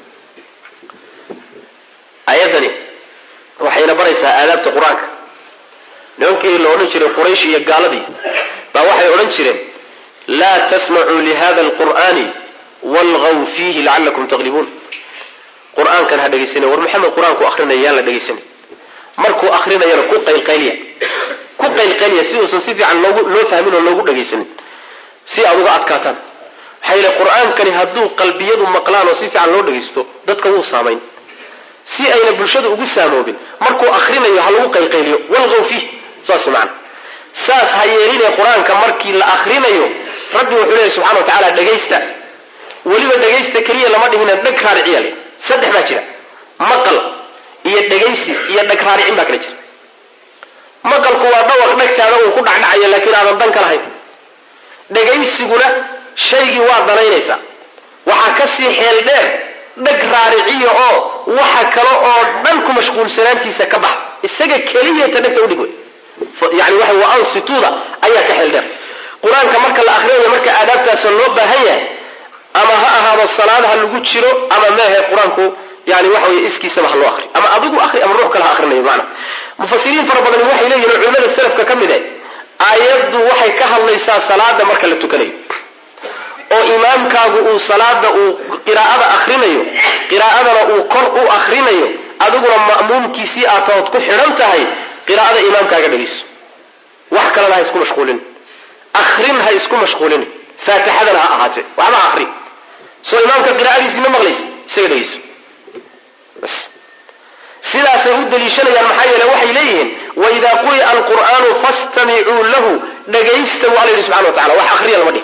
[SPEAKER 1] ayadani waxayna baraysaa aadaabta qur-aanka nimankii la odhan jiray quraysh iyo gaaladii baa waxay odhan jireen laa tasmacuu lihada alqur'ani walgaw fiihi lacalakum taqlibuun qur-aankan ha dhegaysanay war maxamed qur-aanku akrinaya yaan la dhegaysanay markuu akrinayana ku qaylqayliya ku qaylqayliya si uusan si fiican loogu loo fahmin oo loogu dhagaysanin si aad uga adkaataan maxaa yeele qur-aankani hadduu qalbiyadu maqlaan oo si fiican loo dhagaysto dadka wuu saamayn si ayna bulshada ugu saamoobin markuu akrinayo ha lagu qaylqayliyo walgaw fiih saas macana saas ha yeeline qur-aanka markii la akrinayo rabbi wuxuu leeyahy subxana wa tacaala dhegaysta weliba dhegaysta keliya lama dhihina dheg raariciya le saddex baa jira maqal iyo dhegaysi iyo dheg raaricin baa kala jira maqalku waa dhawaq dhegtaada uu ku dhacdhacayo laakiin aadan dan ka lahayn dhegaysiguna shaygii waa danaynaysaa waxaa ka sii xeel dheer dheg raariciya oo waxa kale oo dhan ku mashquulsanaantiisa ka bax isaga keliyata dhegta udhig wey yani waxa waa ansituuda ayaa ka xeel dheer qur-aanka marka la akrinayo marka aadaabtaasa loo baahan yahay ama ha ahaado salaadaha lagu jiro ama meahe qur-aanku yani waxa wey iskiisaba ha loo akri ama adigu akri ama ruux kale ha akrinayo maana mufasiriin fara badani waxay leeyihin oo culimada salafka ka mid eh aayaddu waxay ka hadlaysaa salaada marka la tukanayo oo imaamkaagu uu salaada uu qiraa'ada akrinayo qiraa'adana uu kor u akrinayo adiguna ma'muumkiisii aad taood ku xidhan tahay qiraa'ada imaamkaaga dhegayso wax kalena ha isku mashquulin akrin ha isku mashquulin faatixadana ha ahaatee waxba akri soo imaamka qiraa'adiisii ma maqlaysa isaga dhegayso bas sidaasay u daliishanayaan maxaa yeele waxay leeyihiin waidaa quri'a alqur'aanu fastamicuu lahu dhagaysta bu alla yidhi subxana wa tacala wax akriya lama dhihi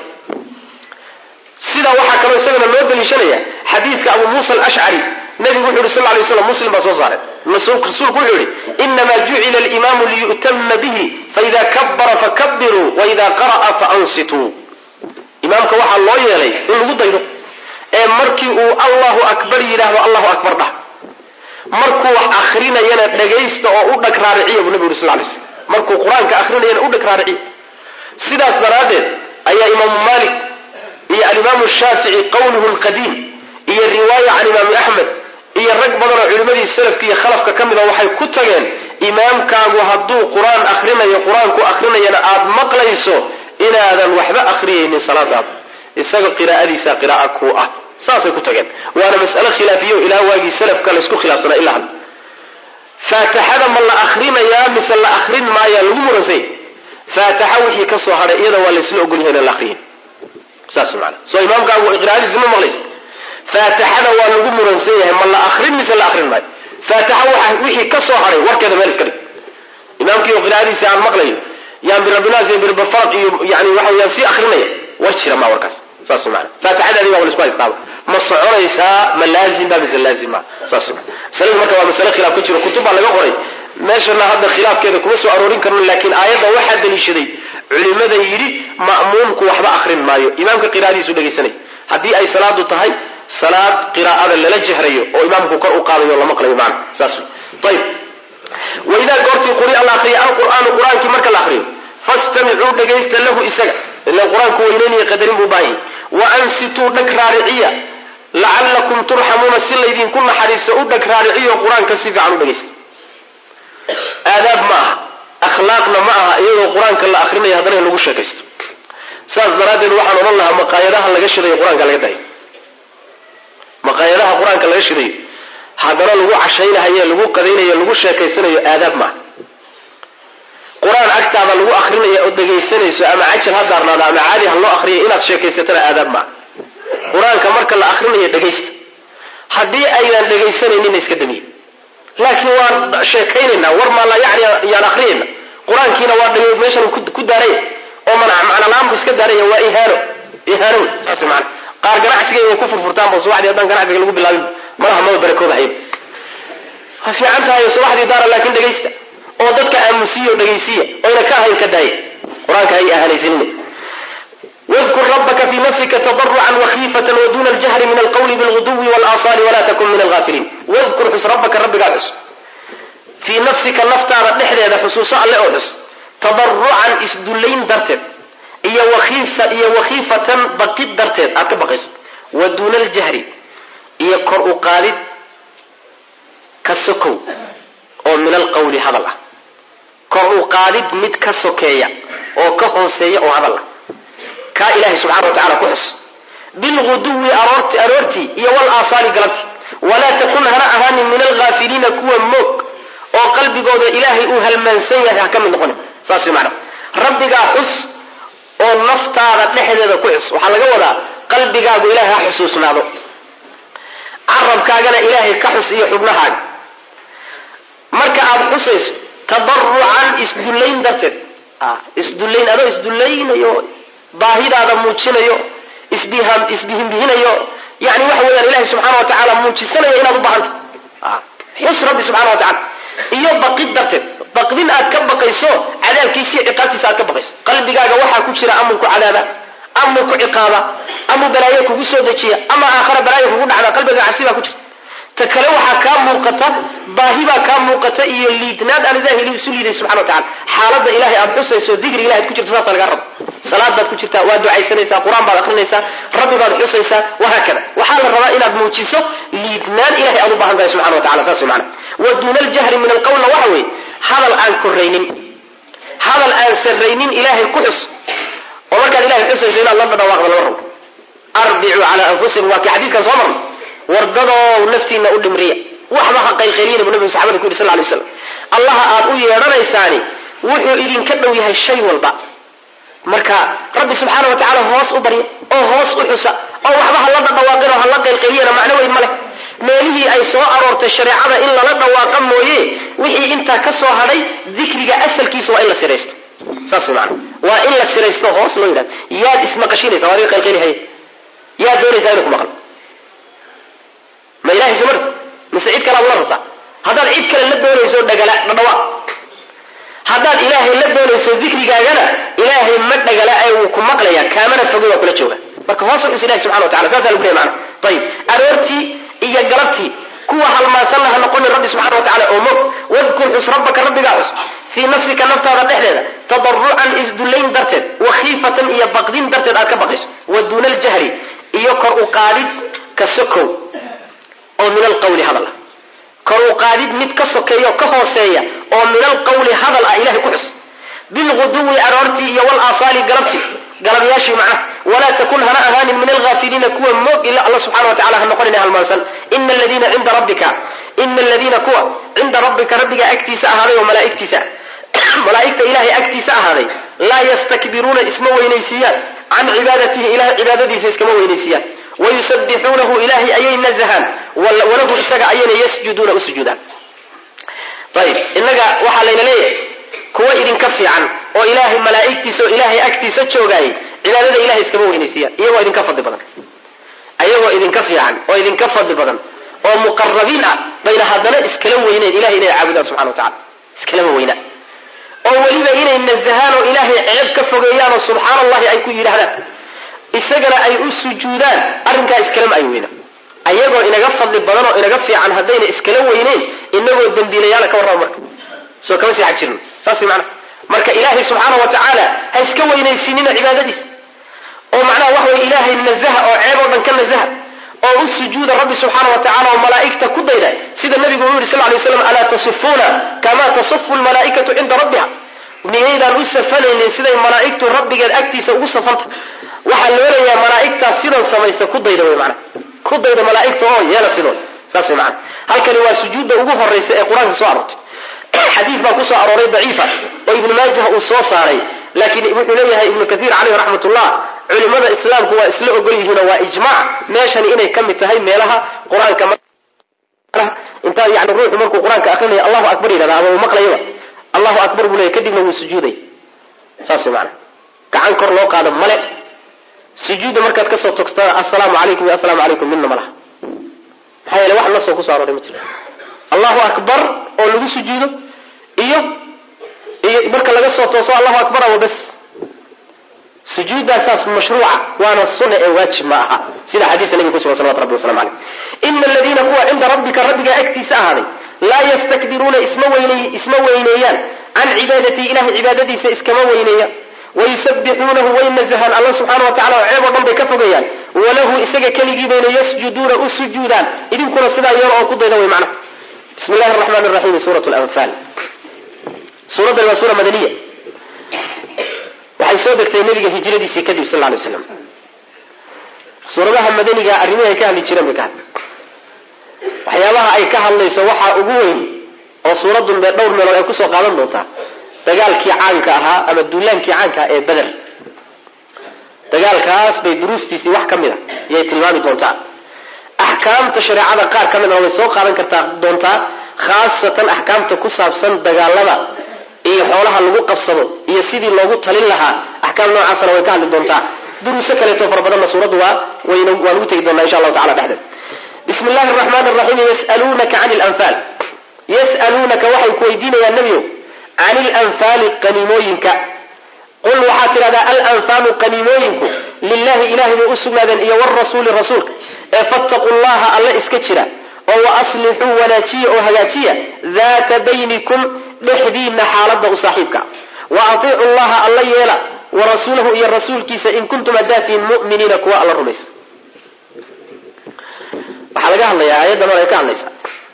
[SPEAKER 1] sidaa waxaa kaloo isagana loo daliishanaya xadiidka abu muusa alashcari nabigu wuxu yhi sal lay slam muslim baa soo saaray rasuulku wuxuu yihi inamaa jucila alimaamu liyu'tama bihi faida kabara fakabiruu waida qara'a faansituu imaamka waxaa loo yeelay in lagu daydo ee markii uu allahu akbar yidhaahdo allahu akbar dhah markuu wax akrinayana dhagaysta oo u dhag raariciya buu nabigu yuri sal lay slam markuu qur-aanka akrinayana u dhag raariciya sidaas daraaddeed ayaa imaamu malik iyo alimaamu shaafici qowluhu lqadiim iyo riwaaya can imaami axmed iyo rag badan oo culimmadii salafka iyo khalafka ka mida waxay ku tageen imaamkaagu hadduu qur-aan akrinayo qur-aanku akrinayana aada maqlayso inaadan waxba akhriyaynin salaadaada isaga qiraa'adiisa qira'a ku ah saasay ku tageen waana mas'ale khilaafiyo ilaa waagii salafka laysku khilaafsanaa ilaa hadda faatixada ma la akrinayaa mise la akrin maayaa lagu muransay faatixa wixii ka soo hadhay iyada waa laysla ogolyahay inaan la akriyin saas maana soo imaamkaagu qiraa'adiisa ma maqlaysa faatixada waa lagu muransan yahay ma la akrin mise la akrin maayo faatixa waxa wixii ka soo hadhay warkeeda meel iska dhig imaamkii oo qiraa'adiisa aan maqlayo yaan birabinaas iyo birbafaraq iyo yani waxa weyaan sii akrinaya war jira ma warkaas saas maana faatixadaadi baa laisku haystaaba ma soconaysaa ma laazim ba mise laazim ma saas maana masaladu marka waa masale khilaaf ka jiro kutub baa laga qoray meeshana hadda khilaafkeeda kuma soo aroorin karno laakiin aayadda waxaa daliishaday culimada yidhi ma'muumku waxba akrin maayo imaamka qiraa'adiisu dhegaysanay haddii ay salaadu tahay salaad qiraa'ada lala jehrayo oo imaamku kor u qaadayo la maqlayo macna saas ayib waidaa goortii quri'a la akriya alqur'aanu qur-aankii marka la akriyo fastamicuu dhagaysta lahu isaga ila qur-aanku weyneynaya qadarin buu baahan wa ansituu dhag raariciya lacallakum turxamuuna si laydinku naxariiso u dhag raariciyo qur-aanka si fiican u dhagaysta aadaab ma aha akhlaaqna ma aha iyadoo qur-aanka la akrinayo haddana in lagu sheekaysto saas daraaddeed waxaan odhan lahaa maqaayadaha laga shidayo qur-aanka laga dayo maqaayadaha qur-aanka laga shidayo haddana lagu cashaynahayo lagu qadaynayo lagu sheekaysanayo aadaab maaha qur-aan agtaada lagu akrinayo oo dhegaysanayso ama cajal ha daarnaada ama caadi ha loo akriyo inaad sheekaysatana aadaab maaha qur-aanka marka la akrinayo dhegaysta haddii aynan dhegaysanayninna iska damiye laakiin waan sheekaynaynaa war maala yani yaan akrinayna qur-aankiina waa dhami meeshan ku daaraya oo macnalaan bu iska daaraya waa ihaano ihaano wey saas maana qaar ganacsiga inay ku furfurtaanba subaxdii haddaan ganacsiga lagu bilaabin malaha maba barakooda hayba waa fiican tahay subaxdii daara laakiin dhegaysta oo dadka aamusiya oo dhegaysiya oyna ka ahayn ka daaya qur-aanka hay ahanaysanina wdkur rabaka fi nafsika tadarucan wakiifatan waduna ljahri min alqawli bilguduwi walasaali wala takun min alghafiliin wadkur xus rabbaka rabbigaa xus fii nafsika naftaada dhexdeeda xusuuso alle oo xus tadarucan isdullayn darteed iyo iyo wakhiifatan baqid darteed aad ka baqayso wa duuna aljahri iyo kor u qaadid ka sokow oo min alqawli hadal ah kor u qaadid mid ka sokeeya oo ka hooseeya oo hadal ah kaa ilaahay subxana wa tacala ku xus
[SPEAKER 2] bilguduwi aroortii iyo walaasaali galabtii walaa takun hana ahaanin min alghaafiliina kuwa moog oo qalbigooda ilaahay uu halmaansan yahay ha ka mid noqoni saas mana rabbigaa xus oo naftaada dhexdeeda ku xus waxaa laga wadaa qalbigaagu ilaahay ha xusuusnaado carabkaagana ilaahay ka xus iyo xubnahaaga marka aada xusayso tadarucan isdullayn darteed isdullayn adoo isdullaynayo baahidaada muujinayo isbihinbihinayo yani waxa weeyaan ilahay subxana wa tacaala muujisanayo inaad u baahanta xus rabbi subxana wa tacala iyo baqid darteed baqdin aad ka baqayso cadaabkiisa iyo ciqaabtiisa aad ka baqayso qalbigaaga waxaa ku jira amuu ku cadaaba amuu ku ciqaaba amuu balaayo kugu soo dejiya ama aakhara balaayo kugu dhacda qalbigaa cabsi baa ku jirta ta kale waxaa kaa muuqata baahi baa kaa muuqata iyo liidnaad aan ilahay isu liiday subxana wa tacala xaaladda ilahay aad xusayso dikriga ilahay ad ku jirto saasa lagaa rabo salaad baad ku jirtaa waad ducaysanaysaa qur-aan baad akrinaysaa rabbi baad xusaysaa wahaakada waxaa la rabaa inaad muujiso liidnaan ilahay aad u baahan tahay subxana wa tacala saas wey mana wa duuna aljahri min alqowlna waxa weeye hadal aan koraynin hadal aan sarraynin ilaahay ku xus oo markaad ilahay xusayso inaad la dhawaaqda lama rabo arbicuu calaa anfusikum waa kii xadiiskan soo marnay wardadoo naftiina u dhimriya waxba ha qaylqayliyina bu nabigu saxabada ku yidhi sal lay slam allaha aad u yeedhanaysaani wuxuu idinka dhow yahay shay walba marka rabbi subxaana wa tacaala hoos u barya oo hoos u xusa oo waxba ha la dhadhawaaqin oo ha la qaylqayliyana macno weyn ma leh meelihii ay soo aroortay shareecada in lala dhawaaqa mooye wixii intaa ka soo hadhay dikriga asalkiisa waa in la siraysto saas way maana waa in la siraysto hoos loo yidhahdo yaad ismaqashinaysa waa adiga qaylqaylihaya yaad doonaysaa inuu ku maqlo ma ilahay soo marti mise cid kale aad la rabtaa haddaad cid kale la doonayso dhagala dhadhawaaq haddaad ilaahay la doonayso dikrigaagana ilaahay ma dhagala ee wuu ku maqlaya kaamana fogi waa kula jooga marka hoos u xus ilahi subxana wa tacala saasa lagu leeya macana ayib aroortii iyo galabtii kuwa halmaansanna ha noqonin rabbi subxana wa tacala oo mog wadkur xus rabbaka rabbigaa xus fii nafsika naftaada dhexdeeda tadarucan isdullayn darteed wa khiifatan iyo baqdin darteed aad ka baqayso wa duuna aljahri iyo kor u qaadid ka sokow oo min alqawli hadal ah kor u qaadid mid ka sokeeya oo ka hooseeya oo min alqawli hadal ah ilahay ku xus bilguduwi aroortii iyo walaasaali galabtii galabyaashii macnaha walaa takun hana ahaanin min alhaafiliina kuwa moog ila alla subxana wa tacala ha noqonina halmaansan ina aladiina cinda rabbika ina aladiina kuwa cinda rabbika rabbiga agtiisa ahaaday oo malaaigtiisa malaa'igta ilahay agtiisa ahaaday laa yastakbiruuna isma weynaysiiyaan can cibaadatihi ilahay cibaadadiisa iskama weynaysiiyaan wayusabixuunahu ilahay ayay nazahaan walahu isaga ayayna yasjuduuna u sujuudaan ayib innaga waxaa layna leeyahay kuwa idinka fiican oo ilaahay malaa'igtiisa oo ilaahay agtiisa joogaayay cibaadada ilahay iskama weynaysiiyaan iyagoo idinka fadli badan ayagoo idinka fiican oo idinka fadli badan oo muqarabiin ah bayna haddana iskala weyneyn ilahay inay caabudaan subxana wa tacala iskalama weyna oo weliba inay nazahaan oo ilaahay ceeb ka fogeeyaan oo subxaana allahi ay ku yidhaahdaan isagana ay u sujuudaan arrinkaa iskalama ay weyna ayagoo inaga fadli badan oo inaga fiican haddayna iskala weyneyn inagoo dembiilayaala ka warraba marka soo kama sii xag jirno saas macnaha marka ilaahay subxaana wa tacaala ha iska weynaysiinina cibaadadiisa oo macnaha waxa weye ilaahay nazaha oo ceeb oo dhan ka nazaha oo u sujuuda rabbi subxaana wa tacala oo malaa'igta ku dayda sida nabigu uu yihi sal lay slam alaa tasifuuna kama tasifu lmalaa'ikatu cinda rabbiha miyaydaan u safanaynin siday malaa'igtu rabbigeed agtiisa ugu safanta waxaa loo leeyahay malaa'igtaas sidan samaysa ku dayda wey mana ku dayda malaa'igta oo yeela sidood saas wey mana halkani waa sujuudda ugu horaysa ee qur-aanka soo aroortay xadiid baa kusoo arooray daciifa oo ibnu maajah uu soo saaray laakiin wuxuu leeyahay ibnu kathiir caleyh raxmat ullah culimada islaamku waa isla ogol yihiinoo waa ijmaac meeshani inay ka mid tahay meelaha qur-aanka intaa yani ruuxu markuu qur-aanka akrinaya allahu akbar yidhahda ama uu maqlayaba allahu akbar buu leeyahy kadibna wuu sujuuday saas mana gacan kor loo qaado male sujuudda markaad kasoo togstada assalaamu calaykum iyo assalaamu calaykum midna ma laha maxaa yeele wax nasoo kusoo arooray ma jiro allahu akbar oo lagu sujuudo iyo iyo marka laga soo tooso allahu akbar ama bas sujuuddaasaas mashruuca waana sunna ee waajib ma aha sida xadiiska nabiga kusugan salawatu rabbi waslamu caleyh ina aladiina kuwa cinda rabbika rabbiga agtiisa ahaaday laa yastakbiruuna isma weyneeyaan can cibaadatii ilahay cibaadadiisa iskama weyneeyaan wayusabixuunahu way nazahaan alla subxaana wa tacala oo ceeb oo dhan bay ka fogayaan walahu isaga keligii bayna yasjuduuna u sujuudaan idinkuna sidaa yeelo oo ku dayda way macnaha bismi llahi araxmaan raxiim suurat lanfaal suuraddan waa suura madaniya waxay soo degtay nabiga hijradiisii kadib sal lay slam suuradaha madaniga arrimihi ay ka hadli jireen bay ka hadli waxyaabaha ay ka hadlayso waxaa ugu weyn oo suuradun be dhowr meelood ay kusoo qaadan doontaa dagaalkii caanka ahaa ama duulaankii caanka ah ee beder dagaalkaas bay duruustiisii wax ka mid a yay tilmaami doontaa axkaamta shareecada qaar ka midna way soo qaadan kartaa doontaa khaasatan axkaamta ku saabsan dagaalada iyo xoolaha lagu qabsado iyo sidii loogu talin lahaa axkaam noocaasna way ka hadli doontaa duruuso kaleeto fara badanna suuraddu waa wayna waan ugu tegi doonaa insha allahu tacala dhexdeed bismi llahi araxmaan araxiim yasaluunaka cani lanfaal yas'aluunaka waxay ku weydiinayaan nebiyow cani lanfaali qaniimooyinka qul waxaad tidhahdaa alanfaalu qaniimooyinku lilahi ilahay bay u sugnaadeen iyo warasuuli rasuulka ee fattaquu llaha alle iska jira oo wa aslixuu wanaajiya oo hagaajiya daata baynikum dhexdiinna xaaladda u saaxiibka wa atiicu llaha alla yeela wa rasuulahu iyo rasuulkiisa in kuntum hadaatiin mu'miniina kuwa alla rumaysa waxaa laga hadlayaa aayaddan hore ay ka hadlaysaa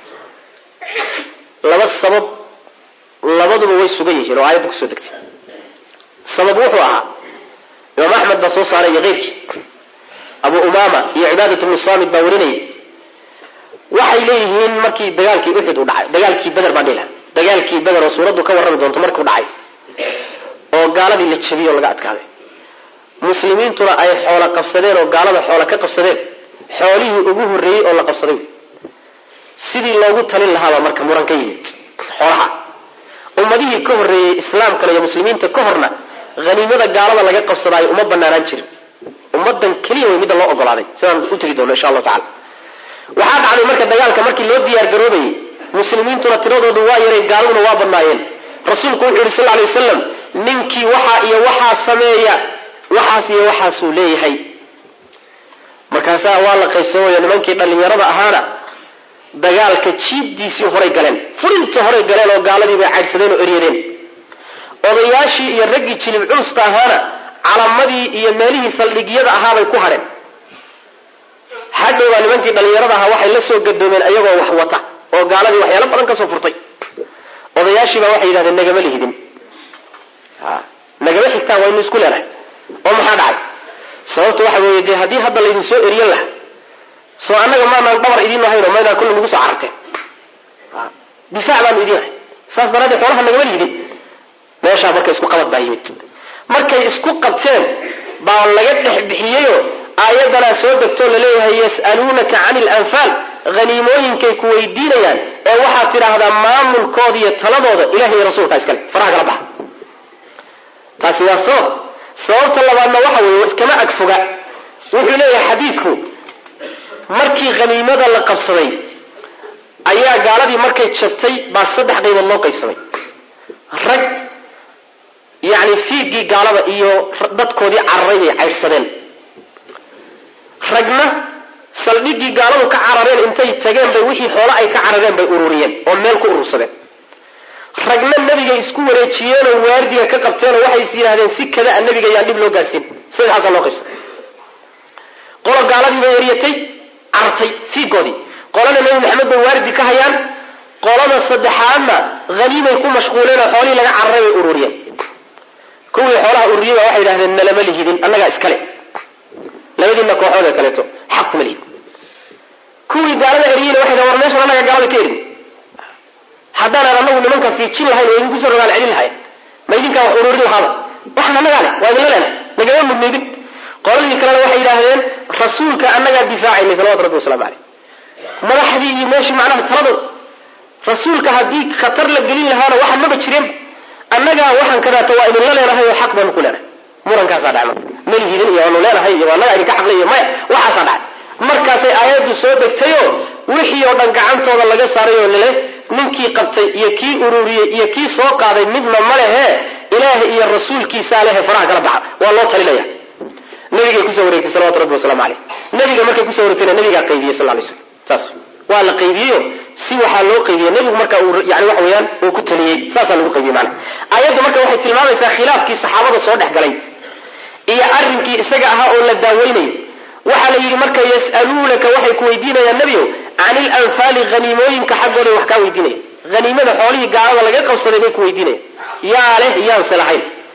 [SPEAKER 2] laba sabab labaduba way sugan yihiin oo aayadda kusoo degtay sabab wuxuu ahaa imaam axmed baa soo saaray iyo keyrkii abu umaama iyo cibaadat bnu saamid baa warinayay waxay leeyihiin markii dagaalkii uxud u dhacay dagaalkii beder baan dhihi dagaalkii beder oo suuraddu ka warrami doonto markuu dhacay oo gaaladii la jabiyey oo laga adkaaday muslimiintuna ay xoola qabsadeen oo gaalada xoola ka qabsadeen xoolihii ugu horreeyey oo la qabsaday sidii loogu talin lahaabaa marka muran ka yimid xoolaha ummadihii ka horreeyey islaamkana iyo muslimiinta ka horna haniimada gaalada laga qabsadaayo uma banaanaan jirin ummadan keliya way midda loo ogolaaday sidaan u tegi doono insha allahu tacala waxaa dhacday marka dagaalka markii loo diyaar garoobayey muslimiintuna tiradoodu waa yaray gaaladuna waa badnaayeen rasuulku wuxuu yihi sal ly wasalam ninkii waxaa iyo waxaa sameeya waxaas iyo waxaasuu leeyahay markaasaa waa la qaybsamayo nimankii dhallinyarada ahaana dagaalka jiibdiisii horay galeen furintii horay galeen oo gaaladii bay caydhsadeen oo eryadeen odayaashii iyo raggii jilib culusta ahaana calamadii iyo meelihii saldhigyada ahaabay ku hadheen hadhowbaa nimankii dhallinyarada ahaa waxay la soo gadoomeen ayagoo wax wata oo gaaladii waxyaalo badan kasoo furtay odayaashiibaa waxay yidhahdeen nagama lihidin nagama xigtaan waynu isku leenahay oo maxaa dhacay sababta waxa weeye dee haddii hadda laydin soo eriyan laha soo annaga maanaan dhabar idiin ahayno maynaan kulli nagu soo cararteen difaac baanu idiin ahay saas daraaddeed xoolaha nagama lihidin meeshaa marka isku qabad baa yimid markay isku qabteen baa laga dhex bixiyeyo aayaddanaa soo degtoo laleeyahay yas'aluunaka cani lanfaal haniimooyinkay ku weydiinayaan ee waxaad tidhaahdaa maamulkooda iyo taladooda ilahi iyo rasuulkaa iskale faraha kala baxa taasi waa sabab sababta labaadna waxa weeye iskama agfoga wuxuu leeyahay xadiidku markii haniimada la qabsaday ayaa gaaladii markay jabtay baa saddex qaybood loo qaybsamay rag yacni fiigii gaalada iyo dadkoodii cararay bay caydhsadeen ragna saldhiggii gaaladu ka carareen intay tageen bay wixii xoolo ay ka carareen bay ururiyeen oo meel ku urursadeen ragna nebigay isku wareejiyeenoo waardiga ka qabteenoo waxay is yidhahdeen si kada a nebiga yaan dhib loo gaarsiin saddexaasaa loo qaybsaday qolo gaaladii bay eryatay cartay fiigoodii qolana nebi maxamed bay waardi ka hayaan qolada saddexaadna haniimay ku mashquuleen oo xoolihii laga cararay bay ururiyeen kuwii xoolaha ururiyey baa waxay yidhahdeen nalama lihidin annagaa iskale labadiina kooxood ee kaleeto xaq kuma lihid kuwii gaalada eryeyna waxay dhahen war meeshan annaga gaalada ka erin haddaanan anagu nimanka fiijin lahayn oo idinku soo rogaal celin lahayn ma idinkaa wax ururin lahaaba waxaan annagaa leh waa idinla leenahay nagama mudnaydin qoladii kalena waxay yidhaahdeen rasuulka annagaa difaacaynay salawatu rabbi waslamu caleyh madaxdii iyo meeshii macnaha taladood rasuulka haddii khatar la gelin lahaana waxaan maba jireen annagaa waxaan kadaata waa idinla leenahay oo xaq baanu ku leenahay murankaasaa dhacay marka malihidin iyo waanu leenahay iyo annagaa idinka xaqlay iyo maya waxaasaa dhacay markaasay aayaddu soo degtayoo wixii oo dhan gacantooda laga saaray oo lale ninkii qabtay iyo kii ururiyey iyo kii soo qaaday midna ma lehe ilaaha iyo rasuulkiisaa lehe faraha kala baxa waa loo talinaya nabigay kusoo wareegtay salawatu rabbi wasalaamu caleyh nabiga markay kusoo wareegtayna nabigaa qaybiyey sal lay slam saas waa la qaybiyeyo si waxaa loo qaybiyey nebigu marka uu yani waxa weeyaan uu ku taliyey saasaa lagu qaybiyey maana aayaddu marka waxay tilmaamaysaa khilaafkii saxaabada soo dhex galay iyo arrinkii isaga ahaa oo la daaweynayo waxaa la yidhi marka yas'aluunaka waxay ku weydiinayaan nebiow cani ilanfaali haniimooyinka xaggooday wax kaa weydiinaya haniimada xoolihii gaalada laga qabsaday bay ku weydiinayaan yaa leh yaanse lahayn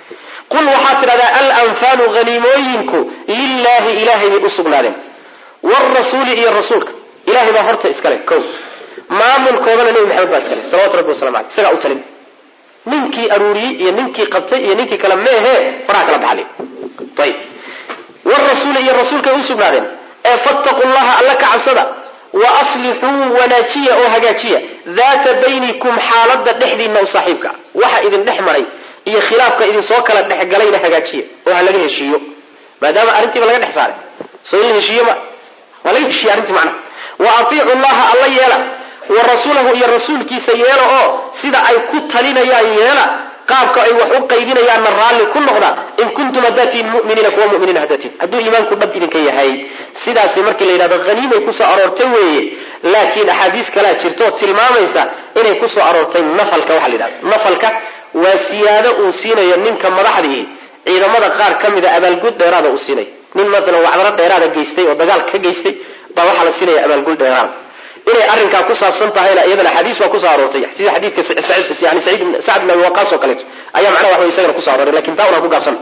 [SPEAKER 2] qul waxaad tidhahdaa alanfaalu haniimooyinku lilaahi ilahay bay u sugnaadeen wrasuuli iyo rasuulka ilahay baa horta iskale ko maamulkoodana nebi maxamed baa iskale salawatu rabbi waslamu aleyh isagaa u talin ninkii aruuriyey iyo ninkii qabtay iyo ninkii kale meehe faraha kala baxli ayib wrasuuli iyo rasuulkay u sugnaadeen ee fattaqu llaha alla ka cabsada wa aslixuu wanaajiya oo hagaajiya daata baynikum xaalada dhexdiinna u saaxiibka waxa idin dhex maray iyo khilaafka idinsoo kala dhexgalayna hagaajiya oo ha laga heshiiyo maadaama arrintiiba laga dhex saaray soo in la heshiiyo ma waa laga heshiiye arrintii macnaha wa atiicu llaha alla yeela wa rasuulahu iyo rasuulkiisa yeela oo sida ay ku talinayaan yeela qaabka ay wax u qaybinayaanna raalli ku noqda in kuntum hadaatiin muminiina kuwa muminiina hadaatiin hadduu iimaanku dhab idinka yahay sidaasi markii la yidhahdo haniimay kusoo aroortay weeye laakiin axaadiis kalaa jirta oo tilmaamaysa inay kusoo aroortay nafalka waxa la yidhahdo nafalka waa siyaado uu siinayo ninka madaxdii ciidamada qaar ka mida abaalgud dheeraada uu siinay nin maalan wacdaro dheeraada geystay oo dagaal ka geystay baa waxaa la siinaya abaalgud dheeraada inay arrinkaa ku saabsan tahayna iyadana xadiis baa kusoo aroortay sida xadiidka yani sacd bin abi waqaas oo kaleeto ayaa macnaha wax way isagana kusoo arooray lakin taa unaan ku gaabsan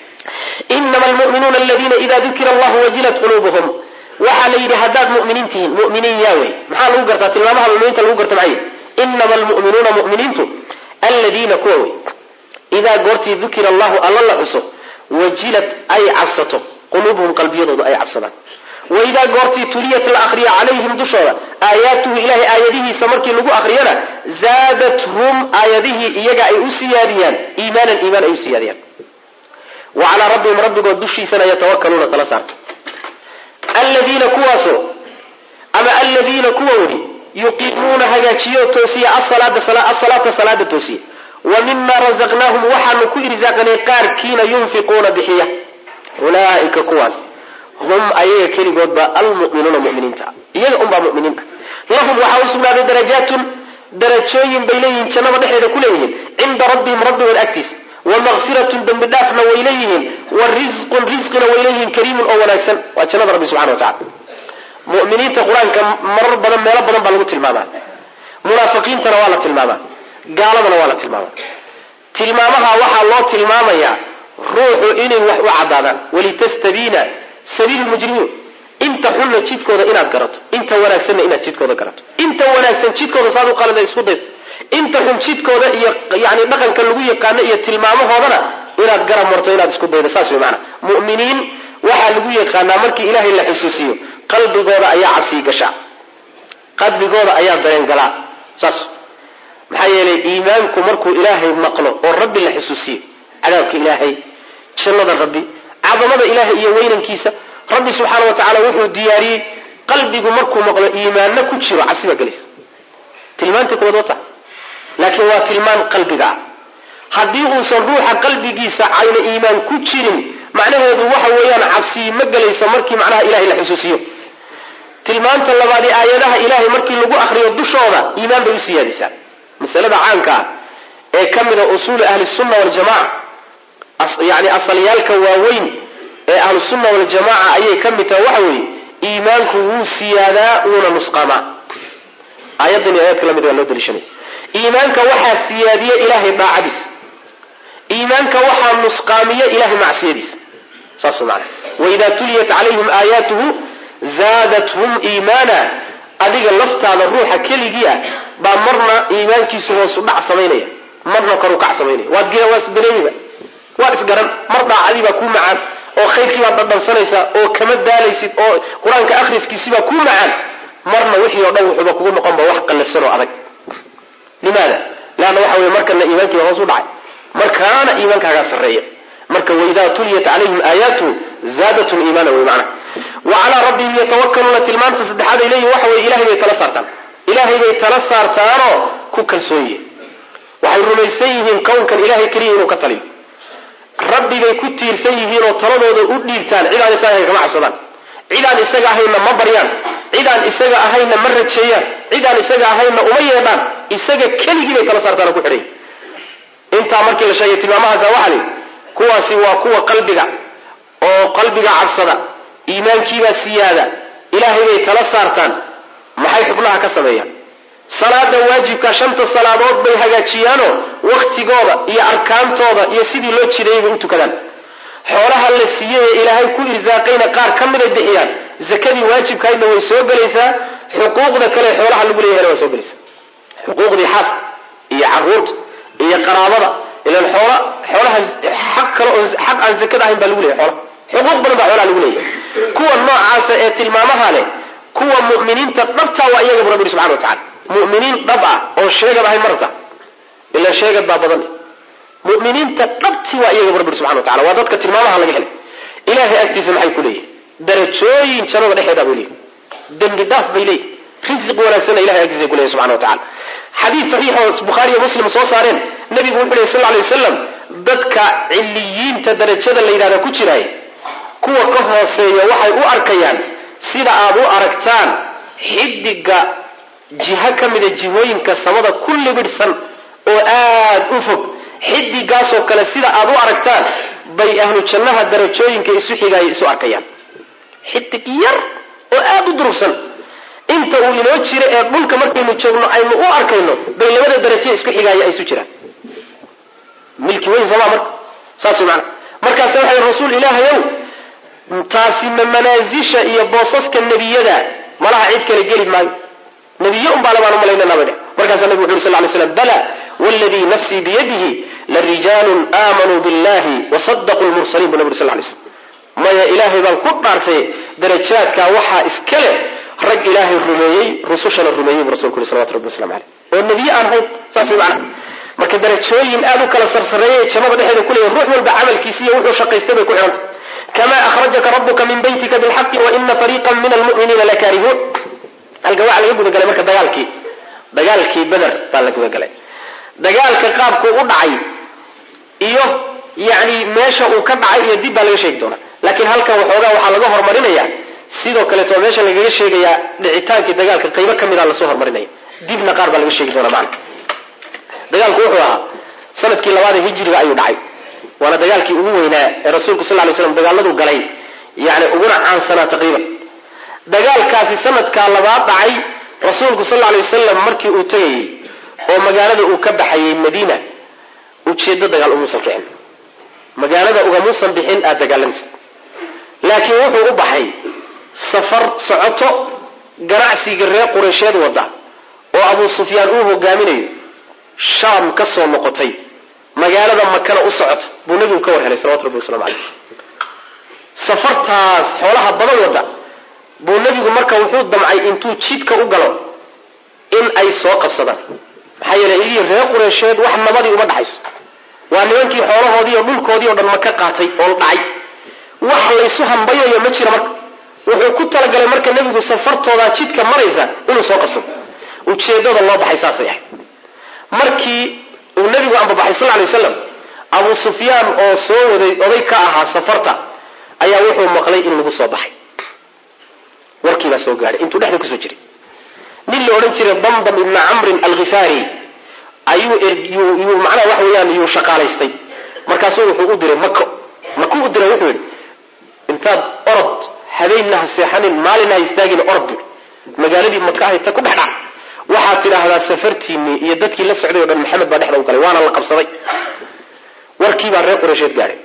[SPEAKER 2] inama almu'minuuna aladiina ida dukira allahu wajilat quluubuhum waxaa la yidhi haddaad mu'miniin tihiin mu'miniin yaa wey maxaa lagu gartaa tilmaamaha muminiinta lagu garta maxay inama almu'minuuna mu'miniintu aladiina kuwa wey idaa goortii dukira allahu alla la xuso wajilat ay cabsato quluubuhum qalbiyadoodu ay cabsadaan waidaa goortii tuliyat la akriya calayhim dushooda aayaatuhu ilahay aayadihiisa markii lagu akriyana zaadathum aayadihii iyaga ay u siyaadiyaan iimaanan iimaan ay u siyaadiyaan wa calaa rabbihim rabbigood dushiisana yatawakaluuna tala saarta aladiina kuwaasoo ama aladiina kuwa weli yuqiimuuna hagaajiyo toosiya asalaata salaada toosiya wa mima razaqnaahum waxaanu ku irsaaqnay qaarkiina yunfiquuna bixiya ulaaika kuwaas hum ayaga keligoodba almuminuuna muminiinta iyaga unbaa muminiin ah lahum waxaa u sugnaaday darajaatun darajooyin bay leeyihiin jannada dhexeeda ku leeyihiin cinda rabbihim rabbigood agtiisa wa makfiratun dembi dhaafna way leeyihiin wa risqun risqina way leeyihiin kariimun oo wanaagsan waa jannada rabbi subxana wa tacala muminiinta qur-aanka marar badan meelo badan baa lagu tilmaamaa munaafiqiintana waa la tilmaamaa gaaladana waa la tilmaamaa tilmaamaha waxaa loo tilmaamayaa ruuxu inay wax u cadaadaan walitastabiina sabiil mujrimiin inta xunna jidkooda inaad garato inta wanaagsanna inaad jidkooda garato inta wanaagsan jidkooda saad u qalida isku daydo inta xun jidkooda iyo yani dhaqanka lagu yaqaano iyo tilmaamahoodana inaad garab marto inaad isku daydo saas wey maana mu'miniin waxaa lagu yaqaanaa markii ilaahay la xusuusiyo qalbigooda ayaa cabsii gashaa qalbigooda ayaa dareen galaa saas maxaa yeelay iimaanku markuu ilaahay maqlo oo rabbi la xusuusiyo cadaabka ilaahay jannada rabbi cadamada ilaahay iyo weynankiisa rabbi subxaana wa tacaala wuxuu diyaariyey qalbigu markuu maqlo iimaanna ku jiro cabsi baa gelaysa tilmaantii kuwaad wata laakiin waa tilmaan qalbiga ah haddii uusan ruuxa qalbigiisa ayna iimaan ku jirin macnaheedu waxa weeyaan cabsi ma gelayso markii macnaha ilahay la xusuusiyo tilmaanta labaadi aayadaha ilaahay markii lagu akriyo dushooda iimaan bay u siyaadisaa masalada caanka ah ee ka mida usuuli ahli sunna waljamaca yani asalyaalka waaweyn ee ahlusunna waljamaca ayay ka mid tahay waxa weeye iimaanku wuu siyaadaa wuuna nusqaamaa aayaddan iyo aayadka lamid waa loo daliishanaya iimaanka waxaa siyaadiya ilaahay daacadiisa iimaanka waxaa nusqaamiya ilahay macsiyadiisa saas maana waidaa tuliyat calayhim aayaatuhu zaadathum iimaana adiga laftaada ruuxa keligii ah baa marna iimaankiisu hoosu dhac samaynaya marna koru kac samaynaya waad gira waa isdareemiba waad isgaran mar daacadii baa kuu macaan oo khayrkii baad dhadhansanaysaa oo kama daalaysid oo qur-aanka akhriskiisibaa kuu macaan marna wixii o dhan wuxuuba kugu noqonba wax qallafsan oo adag limaada leanna waxa weye markana iimaankiiba hoos u dhacay markaana iimaankaagaa sarreeya marka waidaa tuliyat calayhim aayaatu zaadatum iimaana wey macna wa calaa rabbihim yatawakaluuna tilmaanta saddexaad ay leeyihin waxa weye ilahay bay tala saartaan ilaahay bay tala saartaanoo ku kalsoon yihiin waxay rumaysan yihiin kownkan ilahay keliya inuu ka taliyo rabbi bay ku tiirsan yihiin oo taladooda u dhiibtaan cidaan isaga ahayn kama cabsadaan cidaan isaga ahayna ma baryaan cidaan isaga ahayna ma rajeeyaan cidaan isaga ahayna uma yeedhaan isaga keligii bay tala saartaan oo ku xidhay intaa markii la sheegay tilmaamahaasa waxaa lihi kuwaasi waa kuwa qalbiga oo qalbiga cabsada iimaankiibaa siyaada ilaahay bay tala saartaan maxay xubnaha ka sameeyaan salaada waajibka shanta salaadood bay hagaajiyaanoo waktigooda iyo arkaantooda iyo sidii loo jideeyay u tukadaan xoolaha la siiyey ee ilaahay ku irsaaqayna qaar ka miday bixiyaan zakadii waajibkahaydna way soo gelaysaa xuquuqda kale xoolaha lagu leeyahayna waa soo gelaysaa xuquuqdii xaaska iyo caruurta iyo qaraabada ilan xoola xoolaha xaq kale oo xaq aan zakada ahayn baa lagu leeyahy xoolaha xuquuq badan baa xoolaha lagu leeyahay kuwa noocaasa ee tilmaamaha leh kuwa mu'miniinta dhabtaa waa iyaga bu rabbi subxana wa tacala mu'miniin dhab ah oo sheegad ahayn marta ila sheegad baa badan mu'miniinta dhabti waa iyaga bu rabbi subxana wa tacala waa dadka tilmaamaha laga helay ilaahay agtiisa maxay ku leeyihin darajooyin jannada dhexeeda bay leeyihin dembi dhaaf bay leeyihin risiq wanaagsanna ilahay agtiisa ku leeyahy subxana wa tacala xadiid saxiix oo bukhaariyo muslim soo saareen nabigu wuxuu lehy sal lla alay wasalam dadka ciliyiinta darajada la yidhahda ku jiraay kuwa ka hooseeya waxay u arkayaan sida aad u aragtaan xidiga jiho ka mida jihooyinka samada ku libidhsan oo aad u fog xidigaasoo kale sida aad u aragtaan bay ahlu jannaha darajooyinka isu xigaaya isu arkayaan xidig yar oo aad u durugsan inta uu inoo jiro ee dhulka markaynu joogno aynu u arkayno bay labada daraje isku xigaaya ay isu jiraan milki weyn sooma marka saas way maana markaase waxay rasuul ilaahayow taasi ma manaasisha iyo boosaska nebiyada malaha cid kale geli maayo nebiye un baa labaan umalaynana bay dheh markaasaa nabigu wuxu uri sal ly slam bala wladii nafsii biyadihi larijaalun aamanuu billahi wasadaquu lmursaliin bu nabi uri sal lay slam maya ilaahay baan ku dhaartay darajaadkaa waxaa iska leh rag ilaahay rumeeyey rusushana rumeeyey bu rasulku yuri salawatu rabbi waslamu aleyh oo nebiye aan ahayn saas way macana marka darajooyin aad u kala sarsareeyay jannada dhexeeda ku leeyahy ruux walba camalkiisi iyo wuxuu shaqaystay bay ku xidhantay kama akhrajaka rabuka min baytika bilxaqi waina fariiqan min almu'miniina lakaarihuun halka waxaa laga gudagalay marka dagaalkii dagaalkii beder baa la gudagalay dagaalka qaabkuu u dhacay iyo yani meesha uu ka dhacay iyo dib baa laga sheegi doonaa laakiin halkan waxoogaa waxaa laga hormarinaya sidoo kaleeto meesha lagaga sheegayaa dhicitaankii dagaalka qaybo ka mida lasoo hormarinaya dibna qaar baa laga sheegi doonaa macna dagaalku wuxuu ahaa sanadkii labaad ee hijriga ayuu dhacay waana dagaalkii ugu weynaa ee rasuulku sal lay slam dagaaladuu galay yani uguna caansanaa taqriiban dagaalkaasi sanadkaa labaad dhacay rasuulku sal lay wasalam markii uu tegayey oo magaalada uu ka baxayey madiina ujeedo dagaal umuusan kicin magaalada ugamuusan bixin aad dagaalantid laakiin wuxuu u baxay safar socoto ganacsiga reer qureysheed wada oo abuu sufyaan uu hogaaminayo shaam ka soo noqotay magaalada makana u socota buu nabigu ka war helay salawatu rabbi waslamu caleyh safartaas xoolaha badan wada buu nabigu marka wuxuu damcay intuu jidka u galo in ay soo qabsadaan maxaa yeeley idii reer qureysheed wax nabadii uma dhaxayso waa nimankii xoolahoodii oo dhulkoodii oo dhan maka qaatay oo dhacay wax laysu hambayayo ma jira marka wuxuu ku talagalay marka nebigu safartoodaa jidka maraysa inuu soo qabsado ujeedada loo baxay saasay ahayd markii uu nebigu ambabaxay sal lay wasalam abuu sufyaan oo soo waday oday ka ahaa safarta ayaa wuxuu maqlay in lagu soo baxay warkiibaa soo gaadhay intuu dhexda kusoo jiray nin la odhan jiray damdam ibna camrin alkhifaari ayuu yuu macnaha waxa weeyaan yuu shaqaalaystay markaasuu wuxuu u diray mako maku u diray wuxuu yidhi intaad orod habeenna ha seexanin maalinna ha istaagin orod bu magaaladii maka ahayta ku dhex dhac waxaad tidhaahdaa safartiinii iyo dadkii la socday o dhan maxamed baa dhexda u galay waana la qabsaday warkiibaa reer qureysheed gaadhay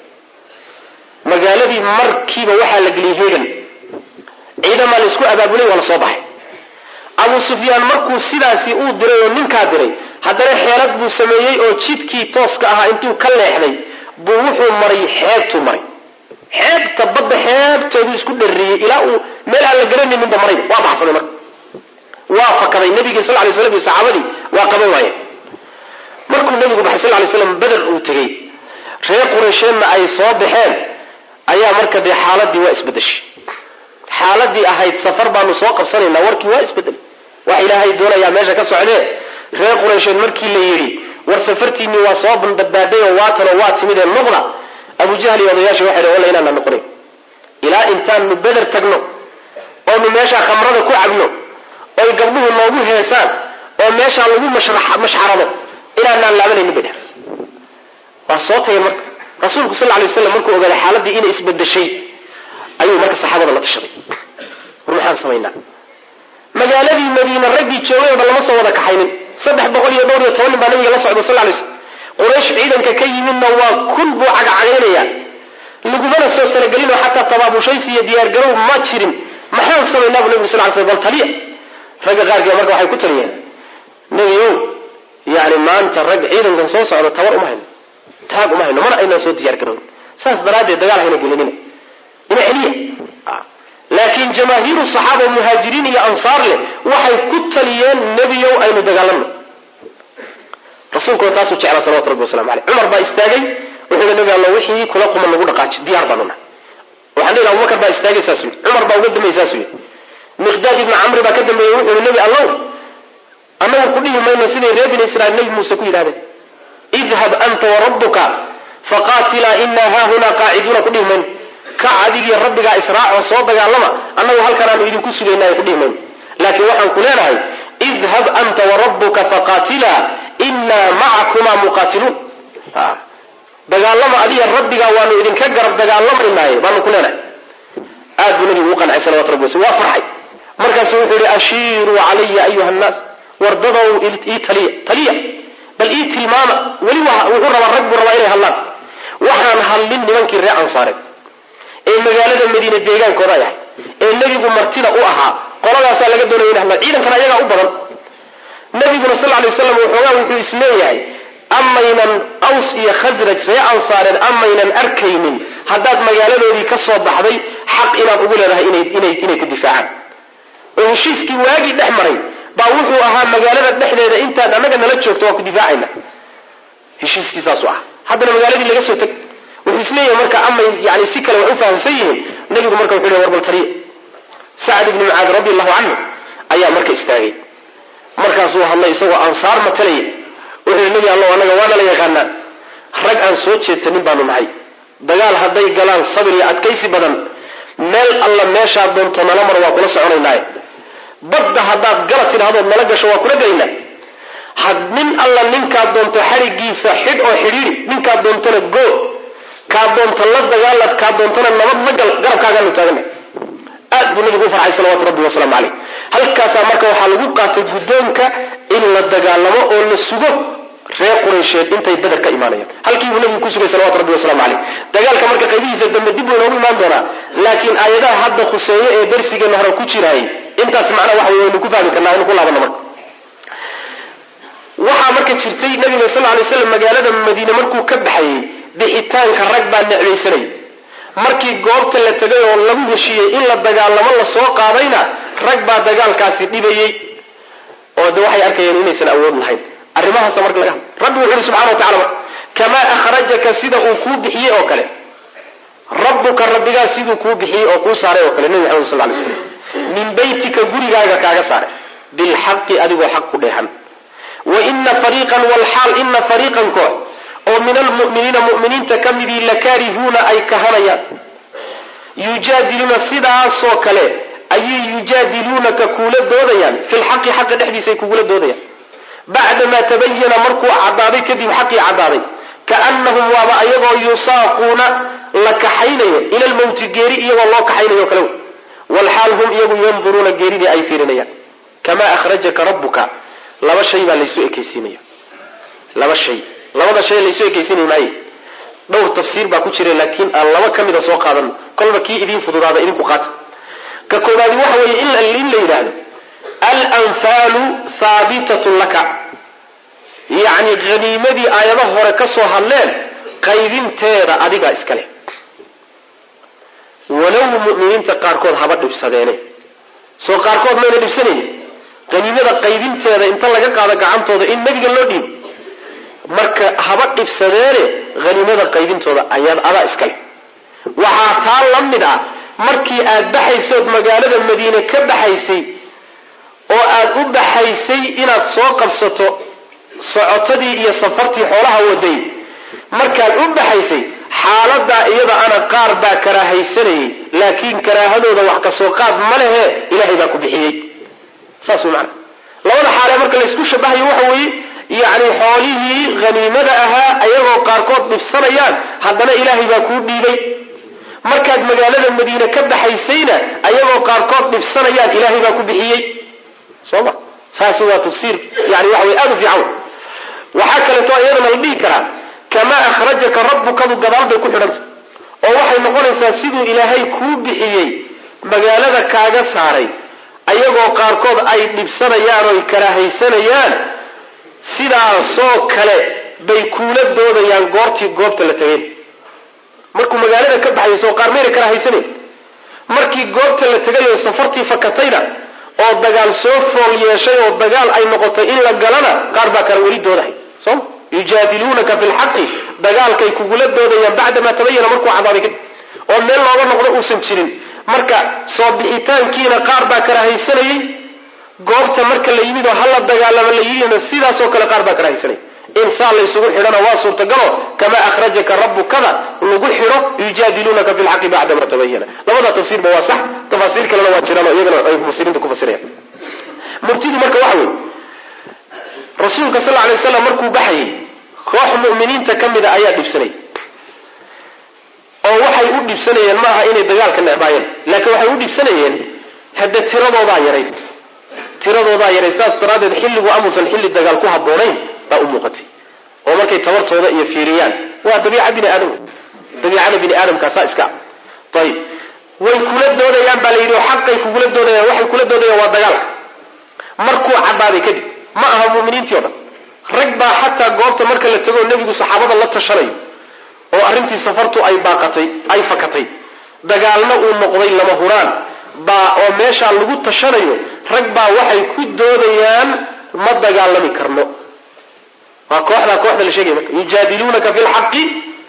[SPEAKER 2] magaaladii markiiba waxaa la geliyey heegan ciidamaa laysku abaabulay waa la soo baxay abuu sufyaan markuu sidaasi uu diray oo ninkaa diray haddana xeelad buu sameeyey oo jidkii tooska ahaa intuu ka leexday buu wuxuu maray xeebtuu maray xeebta badda xeebteeduu isku dharriyey ilaa uu meel aan la garanayninba maray waa baxsaday marka waa fakaday nabigii sal lay slam iyo saxaabadii waa qaban waayeen markuu nabigu baxay sal lay slam beder uu tegey reer qureysheedna ay soo baxeen ayaa marka dee xaaladii waa isbedeshay xaaladii ahayd safar baanu soo qabsanaynaa warkii waa isbedelay wax ilaahay doonayaa meesha ka socdee reer qureysheed markii la yidhi war safartiinii waa soo badbaaday oo waatanoo waa timidee noqda abu jahl iyo odayaashii waxay dh walla inaana noqonayn ilaa intaanu beder tagno oonu meeshaa khamrada ku cabno oy gabdhuhu noogu heesaan oo meeshaa lagu mashxarado inaanaan laabanaynin bay dheh waa soo tagay marka rasuulku sal lay waslam markuu ogaaday xaaladii inay isbedeshay ayuu marka saxaabada la tashaday war maxaan samaynaa magaaladii madiine raggii joogay oo dhan lama soo wada kaxaynin saddex boqol iyo dhowr iyo toban nin baa nabiga la socda sal lay slm quraysh ciidanka ka yimidna waa kun buu cagacagaynaya lagumana soo talagelinoo xataa tabaabushaysi iyo diyaargarow ma jirin maxaan samaynaa bu nabig sal ly sl bal taliya ragga qaarkiiba marka waxay ku taliyeen nebiyow yani maanta rag ciidankan soo socda tabar uma hayno taag uma hayno mana aynaan soo diyaargarown saas daraaddeed dagaal hayna gelinina ina celiya laakiin jamaahiiru saxaaba muhaajiriin iyo ansaar leh waxay ku taliyeen nebiyow aynu dagaalamno rasuulkuna taasuu jeclaa salawatu rabbi waslamu aleyh cumar baa istaagay wuxuu hi nabi alla wixii kula quman nagu dhaqaaji diyaar baanu nahay waxaan dhihi abubakar baa istaagay saas yidhi cumar baa uga dambeeyey saas yidhi miqdaad ibni camri baa ka dambeeyey wuxuu hi nebi allow annagu ku dhihi mayno siday reer bini israiil nebi muuse ku yidhahdeen idhab anta warabbuka faqaatilaa inaa haahunaa qaaciduuna ku dhihi mayno ka adigii rabbigaa israacoo soo dagaalama annagu halkanaanu idinku sugaynaayo ku dhihi mayno laakiin waxaan ku leenahay idhab anta warabbuka faqaatilaa inaa macakumaa muqaatiluun dagaalama adiga rabbigaa waanu idinka garab dagaalamaynaay baanu ku leenahay aad buu nabigu u qancay salawatu rabbi waslam waa farxay markaasu wuxuu yihi ashiiruu calaya ayuha nnaas wardadow ii taliya taliya bal ii tilmaama weli wuxuu rabaa rag buu rabaa inay hadlaan waxaan hadlin nimankii reer ansaareed ee magaalada madiine deegaankooda ay ahay ee nebigu martida u ahaa qoladaasaa laga doonaya in hadlaan ciidankana ayagaa u badan nabiguna sal lay waslam waxoogaa wuxuu isleeyahay amaynan aws iyo khasraj ree ansaareed amaynan arkaynin haddaad magaaladoodii ka soo baxday xaq inaad ugu leedahay inay ku difaacaan oo heshiiskii waagii dhex maray baa wuxuu ahaa magaalada dhexdeeda intaad annaga nala joogto waa ku difaacayna heshiiskii saasu ah haddana magaaladii laga soo teg wuxuu isleeyahay marka amay yani si kale wax u fahamsan yihiin nabigu marka wuxuu le warbal taliya sacad ibni mucaad radi allahu canhu ayaa marka istaagay markaasuu hadlay isagoo ansaar matalaya wuxuu yidhi nebi allow annaga waana la yaqaanaa rag aan soo jeedsanin baanu nahay dagaal hadday galaan sabir iyo adkaysi badan meel alla meeshaad doonto nala mar waa kula soconaynaaye badda haddaad gala tidhahdood nala gasho waa kula gelaynaa had nin alla ninkaad doonto xadhigiisa xidh oo xidhiiri ninkaad doontona goo kaad doonto la dagaalad kaad doontona nabad la gal garabkaagaanu taagana aad buu nabigu u farxay salawatu rabbi wasalaamu caleyh halkaasaa marka waxaa lagu qaatay guddoonka in la dagaalamo oo la sugo reer quraysheed intay beder ka imaanayaan halkii buu nabigu ku sugay salawatu rabbi wasalaamu caleyh dagaalka marka qaybihiisa dambe dib buu inoogu imaan doonaa laakiin aayadaha hadda khuseeye ee darsigeenna hore ku jiraayay intaas macnaa waxa wey waynu ku fahmi karnaa aynu ku laabano marka waxaa marka jirtay nabiga sal lay slam magaalada madiine markuu ka baxayey bixitaanka rag baa necbaysanay markii goobta la tegay oo lagu heshiiyey in la dagaalamo lasoo qaadayna rag baa dagaalkaasi dhibayey oo de waxay arkayeen inaysan awood lahayn arrimahaasa marka laga hadla rabbi wuxu uhi subxana wa tacala kamaa akhrajaka sida uu kuu bixiyey oo kale rabbuka rabbigaa siduu kuu bixiyey oo kuu saaray oo kale nebi maxamed sal lay slam min beytika gurigaaga kaaga saaray bilxaqi adigoo xaq ku dheehan wa ina fariiqan walxaal ina fariiqan koox oo min almu'miniina mu'miniinta ka midii lakaarihuuna ay kahanayaan yujaadiluuna sidaasoo kale ayay yujaadiluunaka kuula doodayaan fi lxaqi xaqa dhexdiisa ay kugula doodayaan bacdamaa tabayana markuu caddaaday kadib xaqii caddaaday kaannahum waaba ayagoo yusaaquuna la kaxaynayo ila lmowti geeri iyagoo loo kaxaynayo kale walxaal hum iyagu yanduruuna geeridii ay fiirinayaan kamaa akhrajaka rabbuka laba shay baa laysu ekaysiinaya laba shay labada shay laysu ekaysiinay maaye dhowr tafsiir baa ku jira laakiin aan laba ka mida soo qaadano kolba kii idiin fududaada idinku qaata ka koobaadi waxa weeye in la yidhaahdo alanfaalu haabitatun laka yacni haniimadii aayadaha hore ka soo hadleen qaybinteeda adigaa iskale walow mu'miniinta qaarkood haba dhibsadeene soo qaarkood mayna dhibsanayn haniimada qaybinteeda inta laga qaado gacantooda in nebiga loo dhiibo marka haba dhibsadeene haniimada qaybintooda ayaad adaa iskale waxaa taa la mid ah markii aad baxaysood magaalada madiine ka baxaysay oo aad u baxaysay inaad soo qabsato socotadii iyo safartii xoolaha waday markaad u baxaysay xaaladaa iyada ana qaar baa karaahaysanayay laakiin karaahadooda wax ka soo qaad ma lehe ilaahay baa ku bixiyey saas way macana labada xaalee marka laysku shabahayo waxa weeye yacni xoolihii haniimada ahaa ayagoo qaarkood dhibsanayaan haddana ilaahay baa kuu dhiibay markaad magaalada madiine ka baxaysayna ayagoo qaarkood dhibsanayaan ilaahay baa ku bixiyey
[SPEAKER 1] soo ma saasi waa tafsiir yani waxa wey aada u fiican waxaa kaleeto iyadana la dhihi karaa kamaa akhrajaka rabbukadu gadaal bay ku xidhanta oo waxay noqonaysaa siduu ilaahay kuu bixiyey magaalada kaaga saaray ayagoo qaarkood ay dhibsanayaan oo ay karaahaysanayaan sidaasoo kale bay kuula doodayaan goortii goobta la tegeen markuu magaalada ka baxayo soo qaar mayna karaahaysanan markii goobta la tegay oo safartii fakatayna oo dagaal soo fool yeeshay oo dagaal ay noqotay in la galana qaar baa kale weli doodahay soma yujaadiluunaka fi lxaqi dagaalkay kugula doodayaan bacdamaa tabayana markuu cadaaday kadib oo meel looga noqdo uusan jirin marka soo bixitaankiina qaar baa karahaysanayay goobta marka la yimid oo hala dagaalama la yidhina sidaasoo kale qaar baa karahaysanayay in saa la ysugu xidhana waa suurtagalo kamaa akhrajaka rabbukada lagu xidho yujaadiluunaka fi lxaqi bacdama tabayana labada tafsiirba waa sax tafaasiir kalena waa jiraan oo iyagana ay mufasiriinta ku fasirayaan murtidu marka waxa weeye rasuulka sal lay slam markuu baxayay koox mu'miniinta ka mida ayaa dhibsanay oo waxay u dhibsanayeen maaha inay dagaalka necbaayeen laakiin waxay u dhibsanayeen hadde tiradoodaa yarayd tiradoodaa yarayd saas daraaddeed xilligu amuusan xilli dagaal ku habboonayn baa u muuqatay oo markay tabartooda iyo fiiriyaan waa dabiica bini aadam dabiicada bini aadamkaasaa iska ayib way kula doodayaan baa la yidhi oo xaqay kugula doodayaan waxay kula doodayaan waa dagaalka markuu caddaaday kadib ma aha muminiintii o dhan rag baa xataa goobta marka la tego nebigu saxaabada la tashanayo oo arrintii safartu ay baaqatay ay fakatay dagaalna uu noqday lama huraan baa oo meeshaa lagu tashanayo rag baa waxay ku doodayaan ma dagaalami karno waa kooxdaa kooxda la sheegaya marka yujaadiluunaka fi lxaqi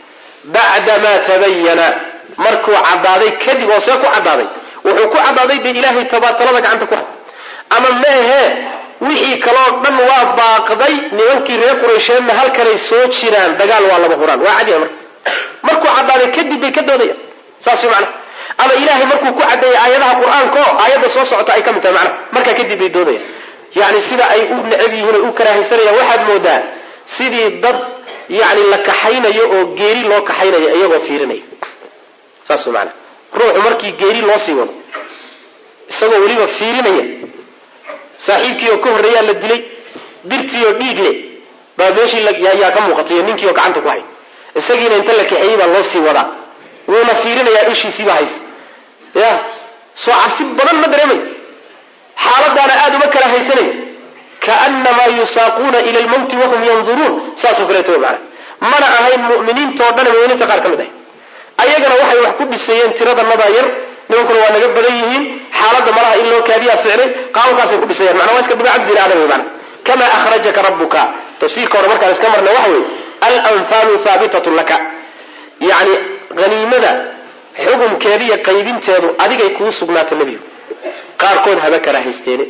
[SPEAKER 1] bacda ma tabayana markuu caddaaday kadib oo see ku caddaaday wuxuu ku caddaaday dee ilaahay tabaatalada gacanta ku hay ama meehe wixii kaloo dhan waa baaqday nimankii reer quraysheedna halkanay soo jiraan dagaal waa lama huraan waa cadiya marka markuu caddaaday kadib bay ka doodayaan saas macna ama ilaahay markuu ku caddeeyay aayadaha qur-aanko aayadda soo socota ay ka mid tahay macna markaa kadib bay doodayaan yacni sida ay u necab yihiin o u karaahaysanayaan waxaad moodaa sidii dad yacni la kaxaynayo oo geeri loo kaxaynayo iyagoo fiirinaya saas macna ruuxu markii geeri loo sii wado isagoo weliba fiirinaya saaxiibkii oo ka horreeyaa la dilay dirtii oo dhiig leh baa meeshii yaa ka muuqatay iyo ninkii oo gacanta ku hay isagiina inta la kaxeeyey baa loo sii wadaa wuuna fiirinayaa ishiisiiba haysa ya soo cabsi badan ma dareemayo xaaladaana aada uma kala haysanay kaanamaa yusaaquuna ila lmawti wahum yanduruun saasoo kaleeto mana mana ahayn mu'miniintao dhan muminiinta qaar ka mid ahay ayagana waxay wax ku dhisayeen tiradanadaa yar nimankuna waa naga badan yihiin xaaladda malaha in loo kaadiyaa ficnay qaababkaasay ku dhisayaan mana waa iska dabiicad bini aadam wey mana kama akhrajaka rabbuka tafsiirka hore markaan iska marna waxa weeye alanfaalu haabitatun laka yacni haniimada xukumkeeda iyo qaybinteedu adigay kuu sugnaata nebigu qaarkood haba kala haysteene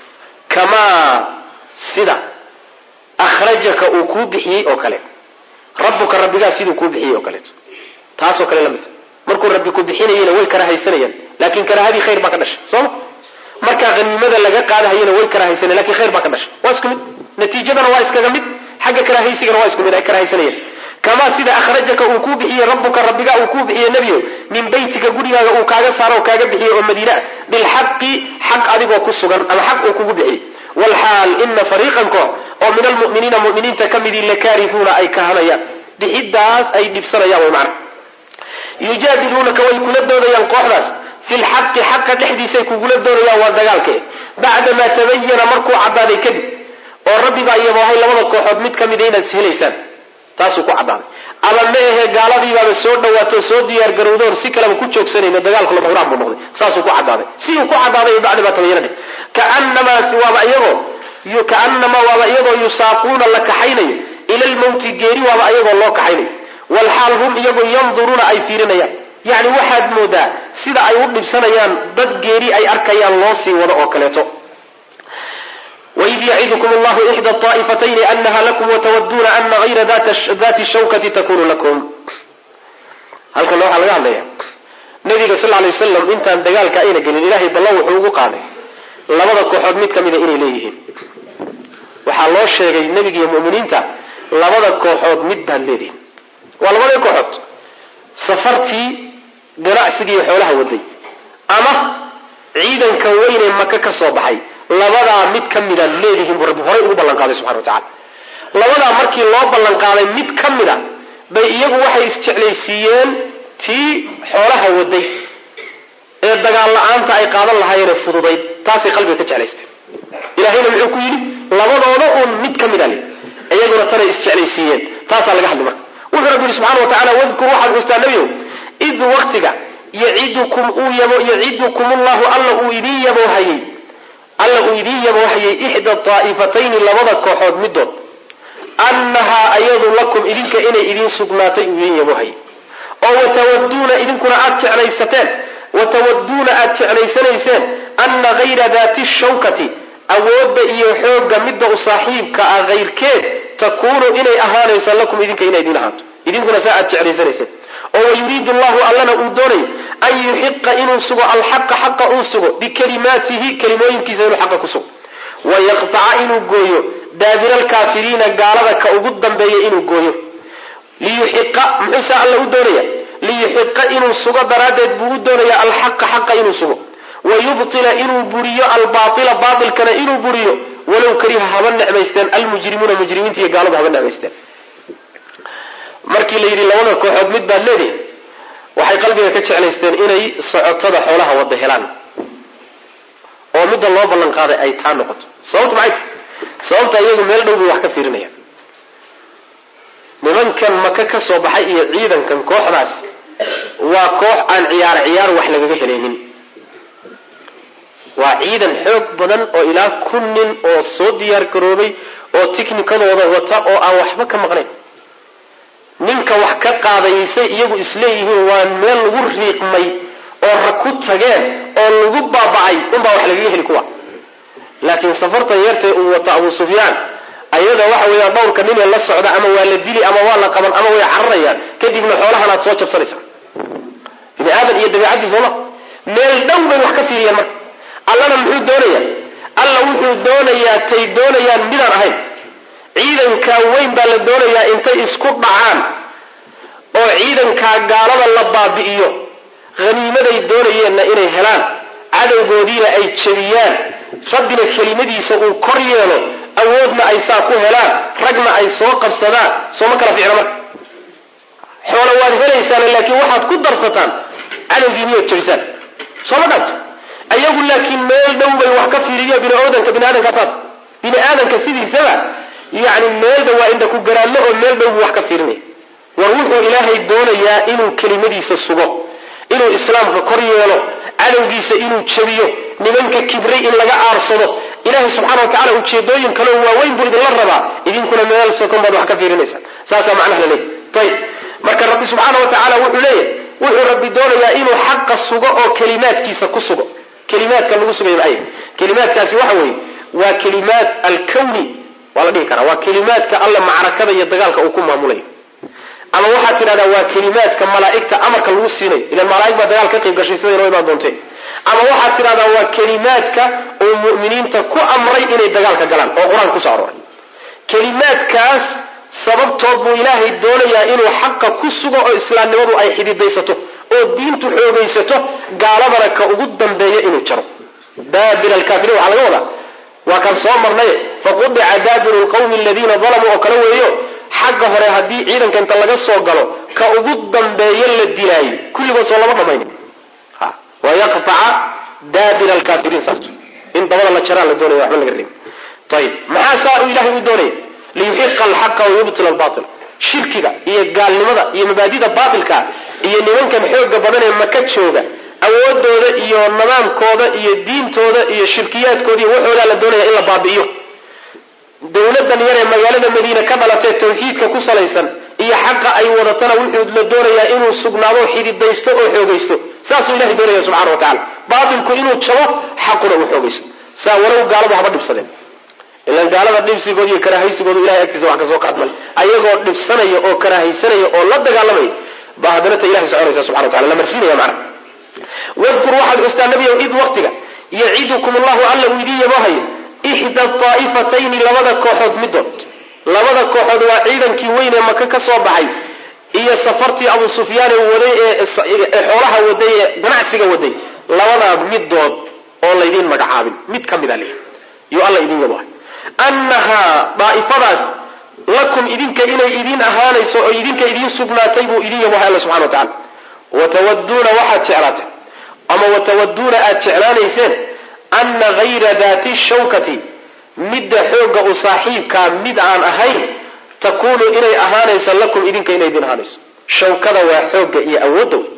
[SPEAKER 1] kamaa sida akhrajaka uu kuu bixiyey oo kale rabbuka rabbigaa siduu kuu bixiyey oo kaleeto taasoo kale la midta markuu rabbi ku bixinayena way kara haysanayaan laakiin karaahadii khayr baa ka dhashay sooma markaa haniimada laga qaadahayana way karahaysanayaan lakin khayr baa ka dhashay waa isku mid natiijadana waa iskaga mid xagga karahaysigana waa isku mid ay karahaysanayaan kamaa sida akhrajaka uu kuu bixiyey rabbuka rabbigaa uu kuu bixiyey nebiyo min beytika gurigaaga uu kaaga saaro oo kaaga bixiyey oo madiina bilxaqi xaq adigoo ku sugan ama xaq uu kugu bixiyey walxaal ina fariiqan koox oo min almu'miniina mu'miniinta ka midii lakaarihuuna ay kahanayaan bixidaas ay dhibsanayaan way macna yujaadiluunaka way kula doodayaan kooxdaas fi lxaqi xaqa dhexdiisay kugula doodayaan waa dagaalke bacdamaa tabayana markuu caddaaday kadib oo rabbi baa iyaboohay labada kooxood mid ka mida inaad ishelaysaan taasuu ku caddaaday ama ma ahe gaaladiibaaba soo dhawaato soo diyaar garowdoon si kaleba ku joogsanayno dagaalku lama huraan buu noqday saasuu ku caddaaday siduu ku caddaaday bacdamaa tabayana dheh kaanamaasi waaba iyagoo kaanamaa waaba iyagoo yusaaquuna la kaxaynayo ila lmawti geeri waaba iyagoo loo kaxaynayo walxaal hum iyagoo yanduruuna ay fiirinayaan yacni waxaad moodaa sida ay u dhibsanayaan dad geeri ay arkayaan loo sii wado oo kaleeto waid yacidukum allahu ixda aa'ifatayni anaha lakum watawaduuna ana hayra dati shawkati takunu lakum halkan waxaa laga hadlaya nabiga sal lay wasalam intaan dagaalka ayna gelin ilahay ballan wuxuu ugu qaaday labada kooxood mid ka mida inay leeyihiin waxaa loo sheegay nebiga iyo mu'miniinta labada kooxood mid baad leedihin waa labadii kooxood safartii ganacsigii xoolaha waday ama ciidanka weynee maka ka soo baxay
[SPEAKER 2] labadaa mid ka mida leedihiin buu rabbi horay ugu ballanqaaday subxana wa tacala labadaa markii loo ballanqaaday mid ka mida bay iyagu waxay isjeclaysiiyeen tii xoolaha waday ee dagaal la-aanta ay qaadan lahaayeenee fududayd taasay qalbiga ka jeclaysteen ilahayna muxuu ku yidhi labadooda uun mid ka mida le iyaguna tanay isjeclaysiiyeen taasaa laga hadli marka wuxuu rabbi yihi subxana wa tacala wadkur waxaad xustaa nebiyow id waktiga yacidukum uu yabo yacidukum ullahu alla uu idiin yaboohayey alla uu idiin yaboohayey ixda daa'ifatayni labada kooxood midood annahaa ayadu lakum idinka inay idiin sugnaatay uu idiin yaboohayey oo watawaduuna idinkuna aad jeclaysateen watawaduuna aad jeclaysanayseen anna hayra daati shawkati awoodda iyo xoogga midda u saaxiibka ah hayrkeed takuunu inay ahaanayso lakum idinka inay idiin ahaato idinkuna saa aad jeclaysanayseen oo wayuriidu llahu allana uu doonayo an yuxiqa inuu sugo alxaqa xaqa uu sugo bikalimaatihi kelimooyinkiisa inuu xaqa ku sugo wayaqtaca inuu gooyo daabira alkaafiriina gaalada ka ugu dambeeya inuu gooyo liyuxiqa muxuusaa alla u doonaya liyuxiqa inuu sugo daraaddeed buu u doonaya alxaqa xaqa inuu sugo wayubtila inuu buriyo albaaila baailkana inuu buriyo walow kariha haba necmaysteen almujrimuuna mujrimiinta iyo gaaladu haba necmaysteen markii la yidhi labada kooxood mid baad leedihi waxay qalbiga ka jeclaysteen inay socotada xoolaha wada helaan oo midda loo ballan qaaday ay taa noqoto sababta maxay tahy sababta iyagu meel dhow bay wax ka fiirinayaan nimankan maka ka soo baxay iyo ciidankan kooxdaas waa koox aan ciyaar ciyaar wax lagaga helaynin waa ciidan xoog badan oo ilaa kun nin oo soo diyaar garoobay oo tiknikadooda wata oo aan waxba ka maqnayn ninka wax ka qaadaysay iyagu isleeyihiin waa meel lagu riiqmay oo rag ku tageen oo lagu baaba'ay unbaa wax lagaga heli kuwa laakiin safartan yartee uu wato abu sufyaan ayada waxa weeyaan dhowrka ninee la socda ama waa la dili ama waa la qaban ama way cararayaan kadibna xoolahan aad soo jabsanaysaa bini aadan iyo dabiicadii sooma meel dhow bay wax ka fiiriyeen marka allana muxuu doonayaa alla wuxuu doonayaa tay doonayaan midaan ahayn ciidankaa weyn baa la doonayaa intay isku dhacaan oo ciidankaa gaalada la baabi'iyo haniimaday doonayeenna inay helaan cadowgoodiina ay jebiyaan rabbina kelimadiisa uu kor yeelo awoodna ay saa ku helaan ragna ay soo qabsadaan sooma kala ficna marka xoolo waad helaysaan laakiin waxaad ku darsataan cadowgiiniyood jebisaan sooma dhanto ayagu laakiin meel dhow bay wax ka fiiriyo biniaadanka biniaadanka saas bini aadanka sidiisaba yani meelba waa indha ku garaadlo oo meel dhow buu wax ka fiirinaya war wuxuu ilaahay doonayaa inuu kelimadiisa sugo inuu islaamka kor yeelo cadowgiisa inuu jebiyo nimanka kibray in laga aarsado ilaahay subxana wa tacala ujeedooyin kaleo waaweyn buu idinla rabaa idinkuna meel sokon baad wax ka fiirinaysaan saasaa macnaha la leeyahy ayib marka rabbi subxaana wa tacaala wuxuu leeyahy wuxuu rabbi doonayaa inuu xaqa sugo oo kelimaadkiisa ku sugo kelimaadka lagu sugay maay kelimaadkaasi waxa weeye waa kelimaad alkawni waa la dhihi karaa waa kelimaadka alla macrakada iyo dagaalka uu ku maamulayo ama waxaad tidhahdaa waa kelimaadka malaa'igta amarka lagu siinayo ilan malaaig baa dagaal ka qayb gashay siday noo imaan doonteen ama waxaad tidhahdaa waa kelimaadka uu mu'miniinta ku amray inay dagaalka galaan oo qur-aan kusoo arooray kelimaadkaas sababtood buu ilaahay doonayaa inuu xaqa ku sugo oo islaamnimadu ay xididaysato oo diintu xoogaysato gaaladana ka ugu dambeeya inuu jaro daabir alkaafiriin waxaa laga wadaa waa kaan soo marnay faqudica daabiru lqawmi aladiina dalamuu oo kale weeyo xagga hore haddii ciidanka inta laga soo galo ka ugu dambeeyo la dilaayo kulligood soo lama dhamaynin wayaqtaca daabira alkaafiriin saas in dabada la jaraan la doonaya waxba laga reebi ayib maxaa saa uu ilahay u doonaya liyuxiqa alxaqa wayubtila albatil shirkiga iyo gaalnimada iyo mabaadida baatilka iyo nimankan xooga badan ee maka jooga awoodooda iyo nidaamkooda iyo diintooda iyo shirkiyaadkooda iyo waxoodaa la doonaya in la baabi'iyo dowladan yar ee magaalada madiine ka dhalatee tawxiidka ku salaysan iyo xaqa ay wadatana wuxuu la doonayaa inuu sugnaado xididaysto oo xoogaysto saasuu ilahay doonaya subxana wa tacala baatilku inuu jabo xaquna uu xoogaysto saa walow gaaladu haba dhibsadeen ilan gaalada dhibsigooda iyo karaahaysigooda ilahay agtiisa wax kasoo qaadmal ayagoo dhibsanaya oo karaahaysanaya oo la dagaalamaya baa haddana ta ilahay soconaysa subxana wa tacala la marsiinaya macna wadkur waxaad xustaa nabiyow id waktiga yacidukum allahu alla uu idiin yabohayo ixda daa'ifatayni labada kooxood midood labada kooxood waa ciidankii weyn ee maka ka soo baxay iyo safartii abu sufyaane waday ee xoolaha waday ee ganacsiga waday labadaa midood oo laydiin magacaabin mid ka mida leh
[SPEAKER 1] yuu alla idin yabohay annahaa daa'ifadaas lakum idinka inay idiin ahaanayso oo idinka idiin sugnaatay buu idin yabohay alla subxana wa tacala watawaduuna waxaad jeclaateen ama watawaduuna aad jeclaanayseen anna hayra daati shawkati midda xoogga u saaxiibkaa mid aan ahayn takuunu inay ahaanaysa lakum idinka inay idin ahaanayso shawkada waa xoogga iyo awoodda wey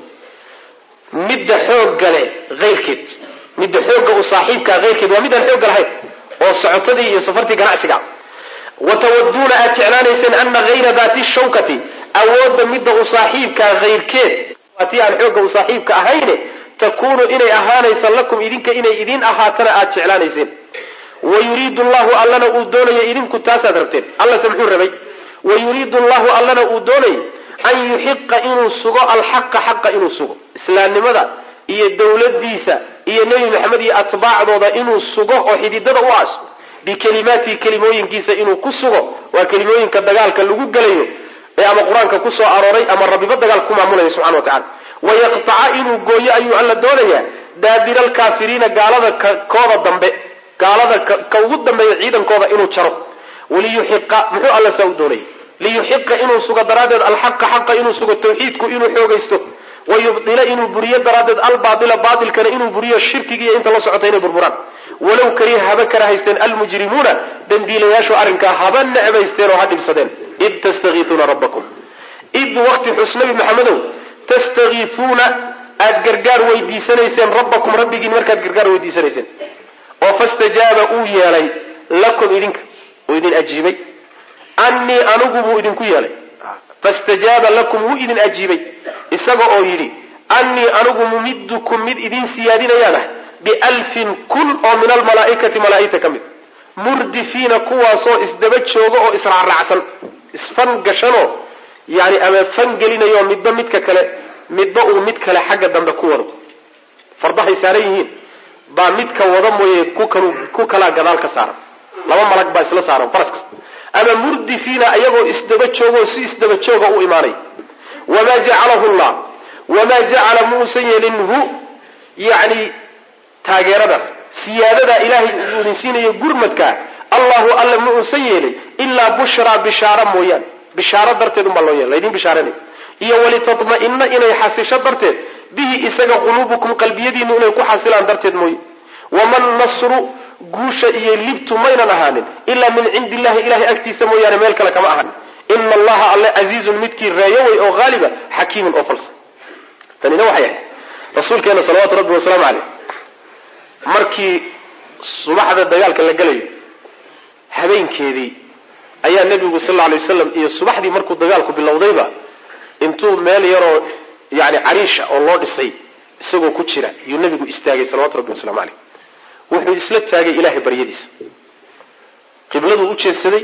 [SPEAKER 1] midda xoogga leh hayrkeed midda xoogga u saaxiibkaa hayrkeed waa midaan xoogga lahayn oo socotadii iyo safartii ganacsiga watawaduuna aad jeclaanayseen ana hayra daati shawkati awoodda midda u saaxiibkaa hayrkeed waa tii aan xoogga u saaxiibka ahayne takuunu inay ahaanaysa lakum idinka inay idin ahaatana aad jeclaanayseen wayuriidu llahu allana uu doonaya idinku taasaad rabteen allase muxuu rabay wayuriidu llahu allana uu doonayay an yuxiqa inuu sugo alxaqa xaqa inuu sugo islaamnimada iyo dowladiisa iyo nebi maxamed iyo atbaacdooda inuu sugo oo xididada u aso bikelimaatihi kelimooyinkiisa inuu ku sugo waa kelimooyinka dagaalka lagu gelayo ee ama qur-aanka ku soo arooray ama rabbiba dagaalka ku maamulaya subxana wa tacala wayaqtaca inuu gooyo ayuu alla doonayaa daabira alkaafiriina gaalada kooda dambe gaalada ka ugu dambeeya ciidankooda inuu jaro waliyuxiqa muxuu alla saa u doonayay liyuxiqa inuu sugo daraaddeed alxaqa xaqa inuu sugo tawxiidku inuu xoogaysto wayubdila inuu buriyo daraaddeed albaaila baailkana inuu buriyo shirkigiiyo inta la socota inay burburaan walow kariha haba kara haysteen almujrimuuna dembiilayaashu arrinkaa haba necbaysteen oo ha dhibsadeen id tastakiisuuna rabbakum id waqti xus nabi maxamedow tastakiisuuna aad gargaar weydiisanayseen rabbakum rabbigiin markaad gargaar weydiisanayseen oo fastajaaba uu yeelay lakum idinka uu idin ajiibay annii anigu buu idinku yeelay fastajaaba lakum wuu idin ajiibay isaga oo yidhi annii anigu mumidukum mid idin siyaadinayaan ah bialfin kun oo min almalaa'ikati malaa'igta ka mid murdifiina kuwaasoo isdaba jooga oo israacraacsan isfan gashanoo yani ama fan gelinayo midba midka kale midba uu mid kale xagga dambe ku wado fardahay saaran yihiin baa midka wada mooye ku kalaa gadaal ka saaran laba malag baa isla saaran faras kasta ama murdifiina ayagoo isdaba joogoo si isdaba jooga u imaanay wamaa jacalahu llah wamaa jacala muusan yeelin hu yani taageeradaas siyaadadaa ilaahay uu idin siinayo gurmadkaa allahu alla ma uusan yeelin ilaa bushraa bishaaro mooyaane bishaaro darteed unbaa loo yeela laydin bishaaranay iyo walitatma'ina inay xasisho darteed bihi isaga quluubukum qalbiyadiinu inay ku xasilaan darteed mooye waman nasru guusha iyo libtu maynan ahaanin ilaa min cindi illahi ilahay agtiisa mooyaane meel kale kama ahan ina allaha alle casiizun midkii reeyowey oo haaliba xakiimun oo falsa tanina waxay ahayd rasuulkeena salawaatu rabbi wasalaamu caleyh markii subaxda dagaalka la gelayo habeenkeedii ayaa nebigu sal lla alay wasalam iyo subaxdii markuu dagaalku bilowdayba intuu meel yaroo yani cariisha oo loo dhisay isagoo ku jira yuu nebigu istaagay salawatu rabbi waslamu caleyh wuxuu isla taagay ilaahay baryadiisa qibladuu u jeedsaday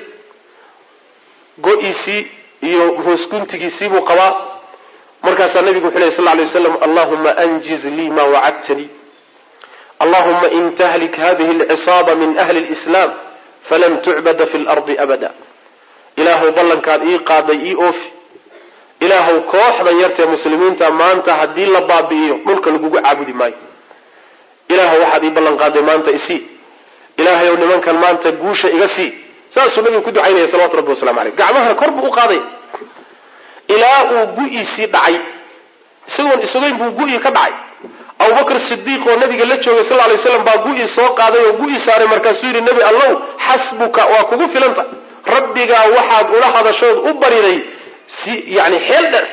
[SPEAKER 1] go-iisii iyo hoosguntigiisii buu qabaa markaasaa nabigu wuxuu ley sal lla alay wasalam allahuma anjiz lii ma wacadtanii allahuma in tahlik hadihi alcisaaba min ahli lislaam falan tucbada fi lardi abada ilaahuw ballankaad ii qaaday ii oofi ilaahuw kooxdan yartee muslimiinta maanta haddii la baabi'iyo dhulka lagugu caabudi maayo ilaahu waxaad ii ballan qaaday maanta isii ilaahayow nimankan maanta guusha iga sii saasuu nabigu ku ducaynaya salawatu rabbi waslamu aleyh gacmahana kor buu u qaaday ilaa uu gu-iisii dhacay isagoon isugayn buu gu-ii ka dhacay abubakr sidiiq oo nabiga la joogay sal lay slam baa gu-ii soo qaaday oo gu-ii saaray markaasuu yidhi nebi allow xasbuka waa kugu filanta rabbigaa waxaad ula hadashood u bariday si yani xeel dher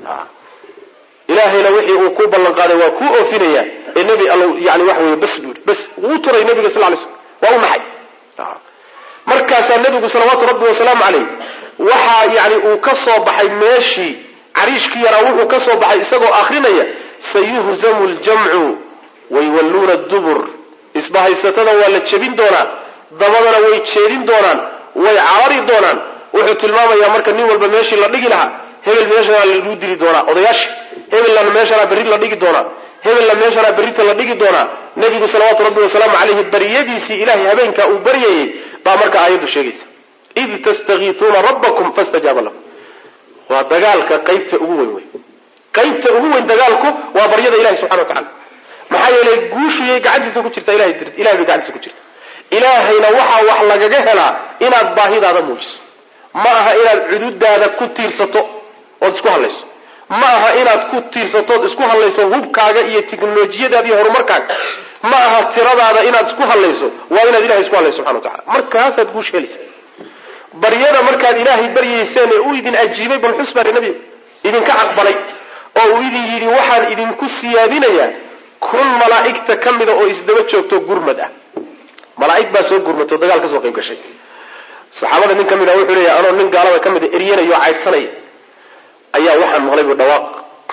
[SPEAKER 1] ilaahayna wixii uu ku ballan qaaday waa kuu oofinaya ee nebi allow yani waxa wey bas buu bas wuu turay nabiga sal lay slam waa u naxay markaasaa nebigu salawaatu rabbi wasalaamu caleyh waxaa yani uu ka soo baxay meeshii cariishkii yaraa wuxuu ka soo baxay isagoo akrinaya sayuhzamu ljamcu waywalluuna dubur isbahaysatada waa la jebin doonaa dabadana way jeedin doonaan way carari doonaan wuxuu tilmaamayaa marka nin walba meeshii la dhigi lahaa hebel meeshanaa lagu dili doonaa odayaasha hebelna meeshanaa berri la dhigi doonaa hebelna meeshanaa berrita la dhigi doonaa nebigu salawaatu rabbi wasalaamu caleyhi baryadiisii ilahay habeenkaa uu baryayey baa marka aayaddu sheegaysa id tastakiisuuna rabbakum fastajaaba lakum waa dagaalka qaybta ugu weyn wey qaybta ugu weyn dagaalku waa baryada ilahi subxana wa tacala maxaa yeelay guushuyay gacantiisa ku jirta ilahay bay gacantiisa ku jirta ilaahayna waxaa wax lagaga helaa inaad baahidaada muujiso ma aha inaad cududaada ku tiirsato ood isku hadlayso ma aha inaad ku tiirsatood isku hadlayso hubkaaga iyo tiknolojiyadaada iyo horumarkaaga ma aha tiradaada inaad isku hadlayso waa inaad ilahay isku hadlayso subxana wa tacala markaasaad guush helaysa baryada markaad ilaahay baryayseen ee uu idin ajiibay bal xus baa nabiga idinka aqbalay oo uu idin yidhi waxaan idinku siyaadinayaa kun malaa'igta ka mida oo isdaba joogto gurmad ah malaa'ig baa soo gurmatay oo dagaal ka soo qayb gashay saxaabada nin ka mid a wuxuu leeyahy anoo nin gaalada ka mida eryanaya oo caydsanaya ayaa waxaan maqlay bu dhawaaq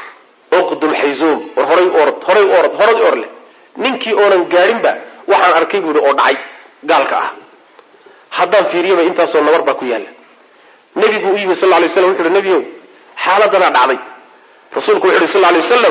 [SPEAKER 1] uqdum xayzuum war horay orod horay orod horay or leh ninkii oonan gaadhinba waxaan arkay buuhi oo dhacay gaalka ah haddaan fiiriyaba intaasoo nabar baa ku yaalla nebigu u yimi sal lla lay slam wuxu uhi nebiyow xaaladanaa dhacday rasuulku wuxu uhi sal lla lay wasalam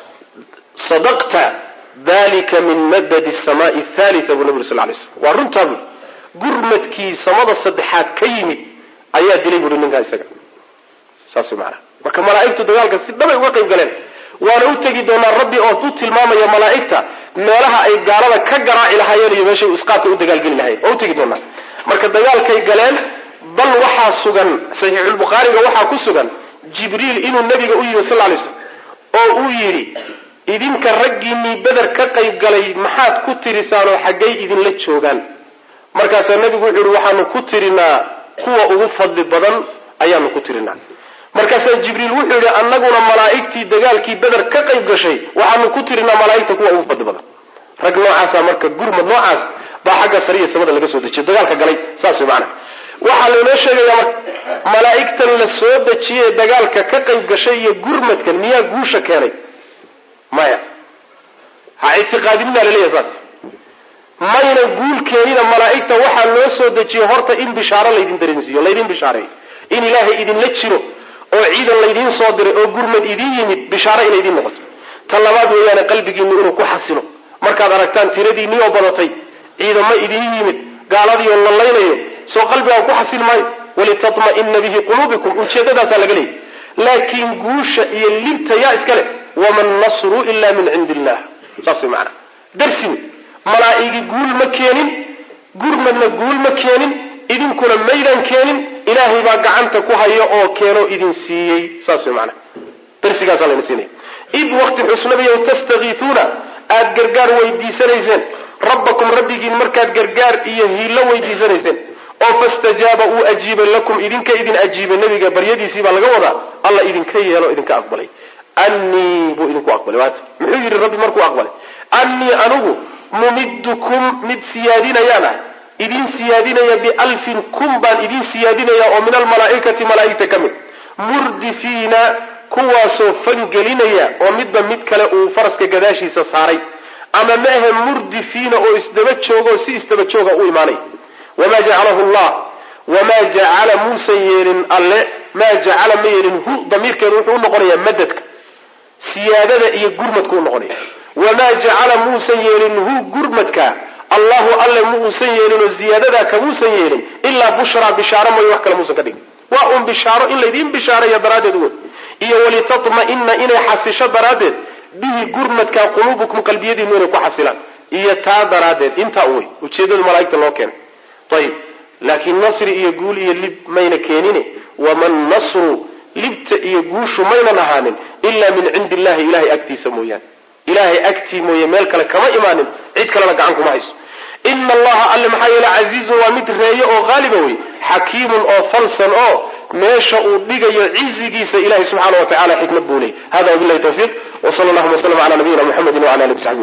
[SPEAKER 1] sadaqta dalika min madadi samaai thalia buu nabi uri sal lay slam waa runtaa buui gurmadkii samada saddexaad ka yimid ayaa dilay buuhi ninkaa isaga saas way maanaa marka malaa'igtu dagaalka si dhabay uga qayb galeen waana u tegi doonaa rabbi oo u tilmaamaya malaa'igta meelaha ay gaalada ka garaaci lahaayeen iyo meeshay isqaadka u dagaalgeli lahayen waa u tegi doonaa marka dagaalkay galeen bal waxaa sugan saxiixulbukhaariga waxaa ku sugan jibriil inuu nabiga u yimi sal lay slam oo uu yidhi idinka raggiinnii beder ka qayb galay maxaad ku tirisaanoo xaggay idinla joogaan markaasaa nabigu wuxuu yihi waxaanu ku tirinaa kuwa ugu fadli badan ayaanu ku tirinaa markaasaa jibriil wuxuu yidhi annaguna malaa'igtii dagaalkii beder ka qayb gashay waxaanu ku tirinaa malaa'igta kuwa ugu fadli badan rag noocaasa marka gurmad noocaas baa xagga sariya samada laga soo dejiyo dagaalka galay saas way macana waxaa laynoo sheegayaa marka malaa'igtan la soo dejiyey ee dagaalka ka qayb gashay iyo gurmadkan miyaa guusha keenay maya ha ictiqaadinina laleeyahay saas mayna guul keenina malaa'igta waxaa loo soo dejiyey horta in bishaaro laydin dareensiiyo laydin bishaareeyo in ilaahay idinla jiro oo ciidan laydiin soo diray oo gurmad idiin yimid bishaaro inay idiin noqoto ta labaad weeyaane qalbigiinnu inuu ku xasilo markaad aragtaan tiradiinnii oo badatay ciidamo idiin yimid gaaladii oo lallaynayo soo qalbigaa ku xasil maayo walitatma'ina bihi quluubikum ujeeddadaasaa laga leeyay laakiin guusha iyo libta yaa iska leh waman nasru ila min cindi illah saas way macana darsi wey malaa'igi guul ma keenin gurmadna guul ma keenin idinkuna maydaan keenin ilaahay baa gacanta ku haya oo keenoo idin siiyey saas way macana darsigaasaa layna siinaya id waqti xusnabiyow tastakiituuna aada gargaar weydiisanayseen rabbakum rabbigiin markaad gargaar iyo hiillo weydiisanayseen oo fastajaaba uu ajiibay lakum idinka idin ajiibay nebiga baryadiisii baa laga wadaa alla idinka yeelo idinka aqbalay annii buu idinku aqbalay waata muxuu yidhi rabbi markuu aqbalay annii anigu mumiddukum mid siyaadinayaan ah idin siyaadinaya bialfin kun baan idin siyaadinaya oo min almalaa'ikati malaa'igta ka mid murdifiina kuwaasoo fangelinaya oo midba mid kale uu faraska gadaashiisa saaray ama ma ahe murdifiina oo isdaba joogo si isdaba jooga u imaanay wamaa jacalahu llah wamaa jacala muusan yeelin alle maa jacala ma yeelin hu damiirkeedu wuxuu unoqonayaa madadka siyaadada iyo gurmadka unoqonaya wamaa jacala muusan yeelin hu gurmadka allahu alle muusan yeelinoo ziyaadadaa kamuusan yeelin ilaa bushraa bishaaro mooye wax kale muusan ka dhigin waa un bishaaro in laydiin bishaaraya daraaddeed wey iyo walitatma'ina inay xasisho daraaddeed bihi gurmadka quluubukum qalbiyadiinu inay ku xasilaan iyo taa daraaddeed intaa u wey ujeedada malaa'igta loo keenay ayib laakiin nasri iyo guul iyo lib mayna keenine waman nasru libta iyo guushu maynan ahaanin ilaa min cindi illahi ilahay agtiisa mooyaane ilaahay agtii mooye meel kale kama imaanin cid kalena gacan kuma hayso ina allaha alle maxaa yeele casiizun waa mid reeye oo haaliba wey xakiimun oo falsan oo meesha uu dhigayo cizigiisa ilahay subxaana wa tacala xikmad buu leeyay hada wabilahi tawfiiq w sala allahuma w sllam ala nabiyina muxamedi wala ali w saxbi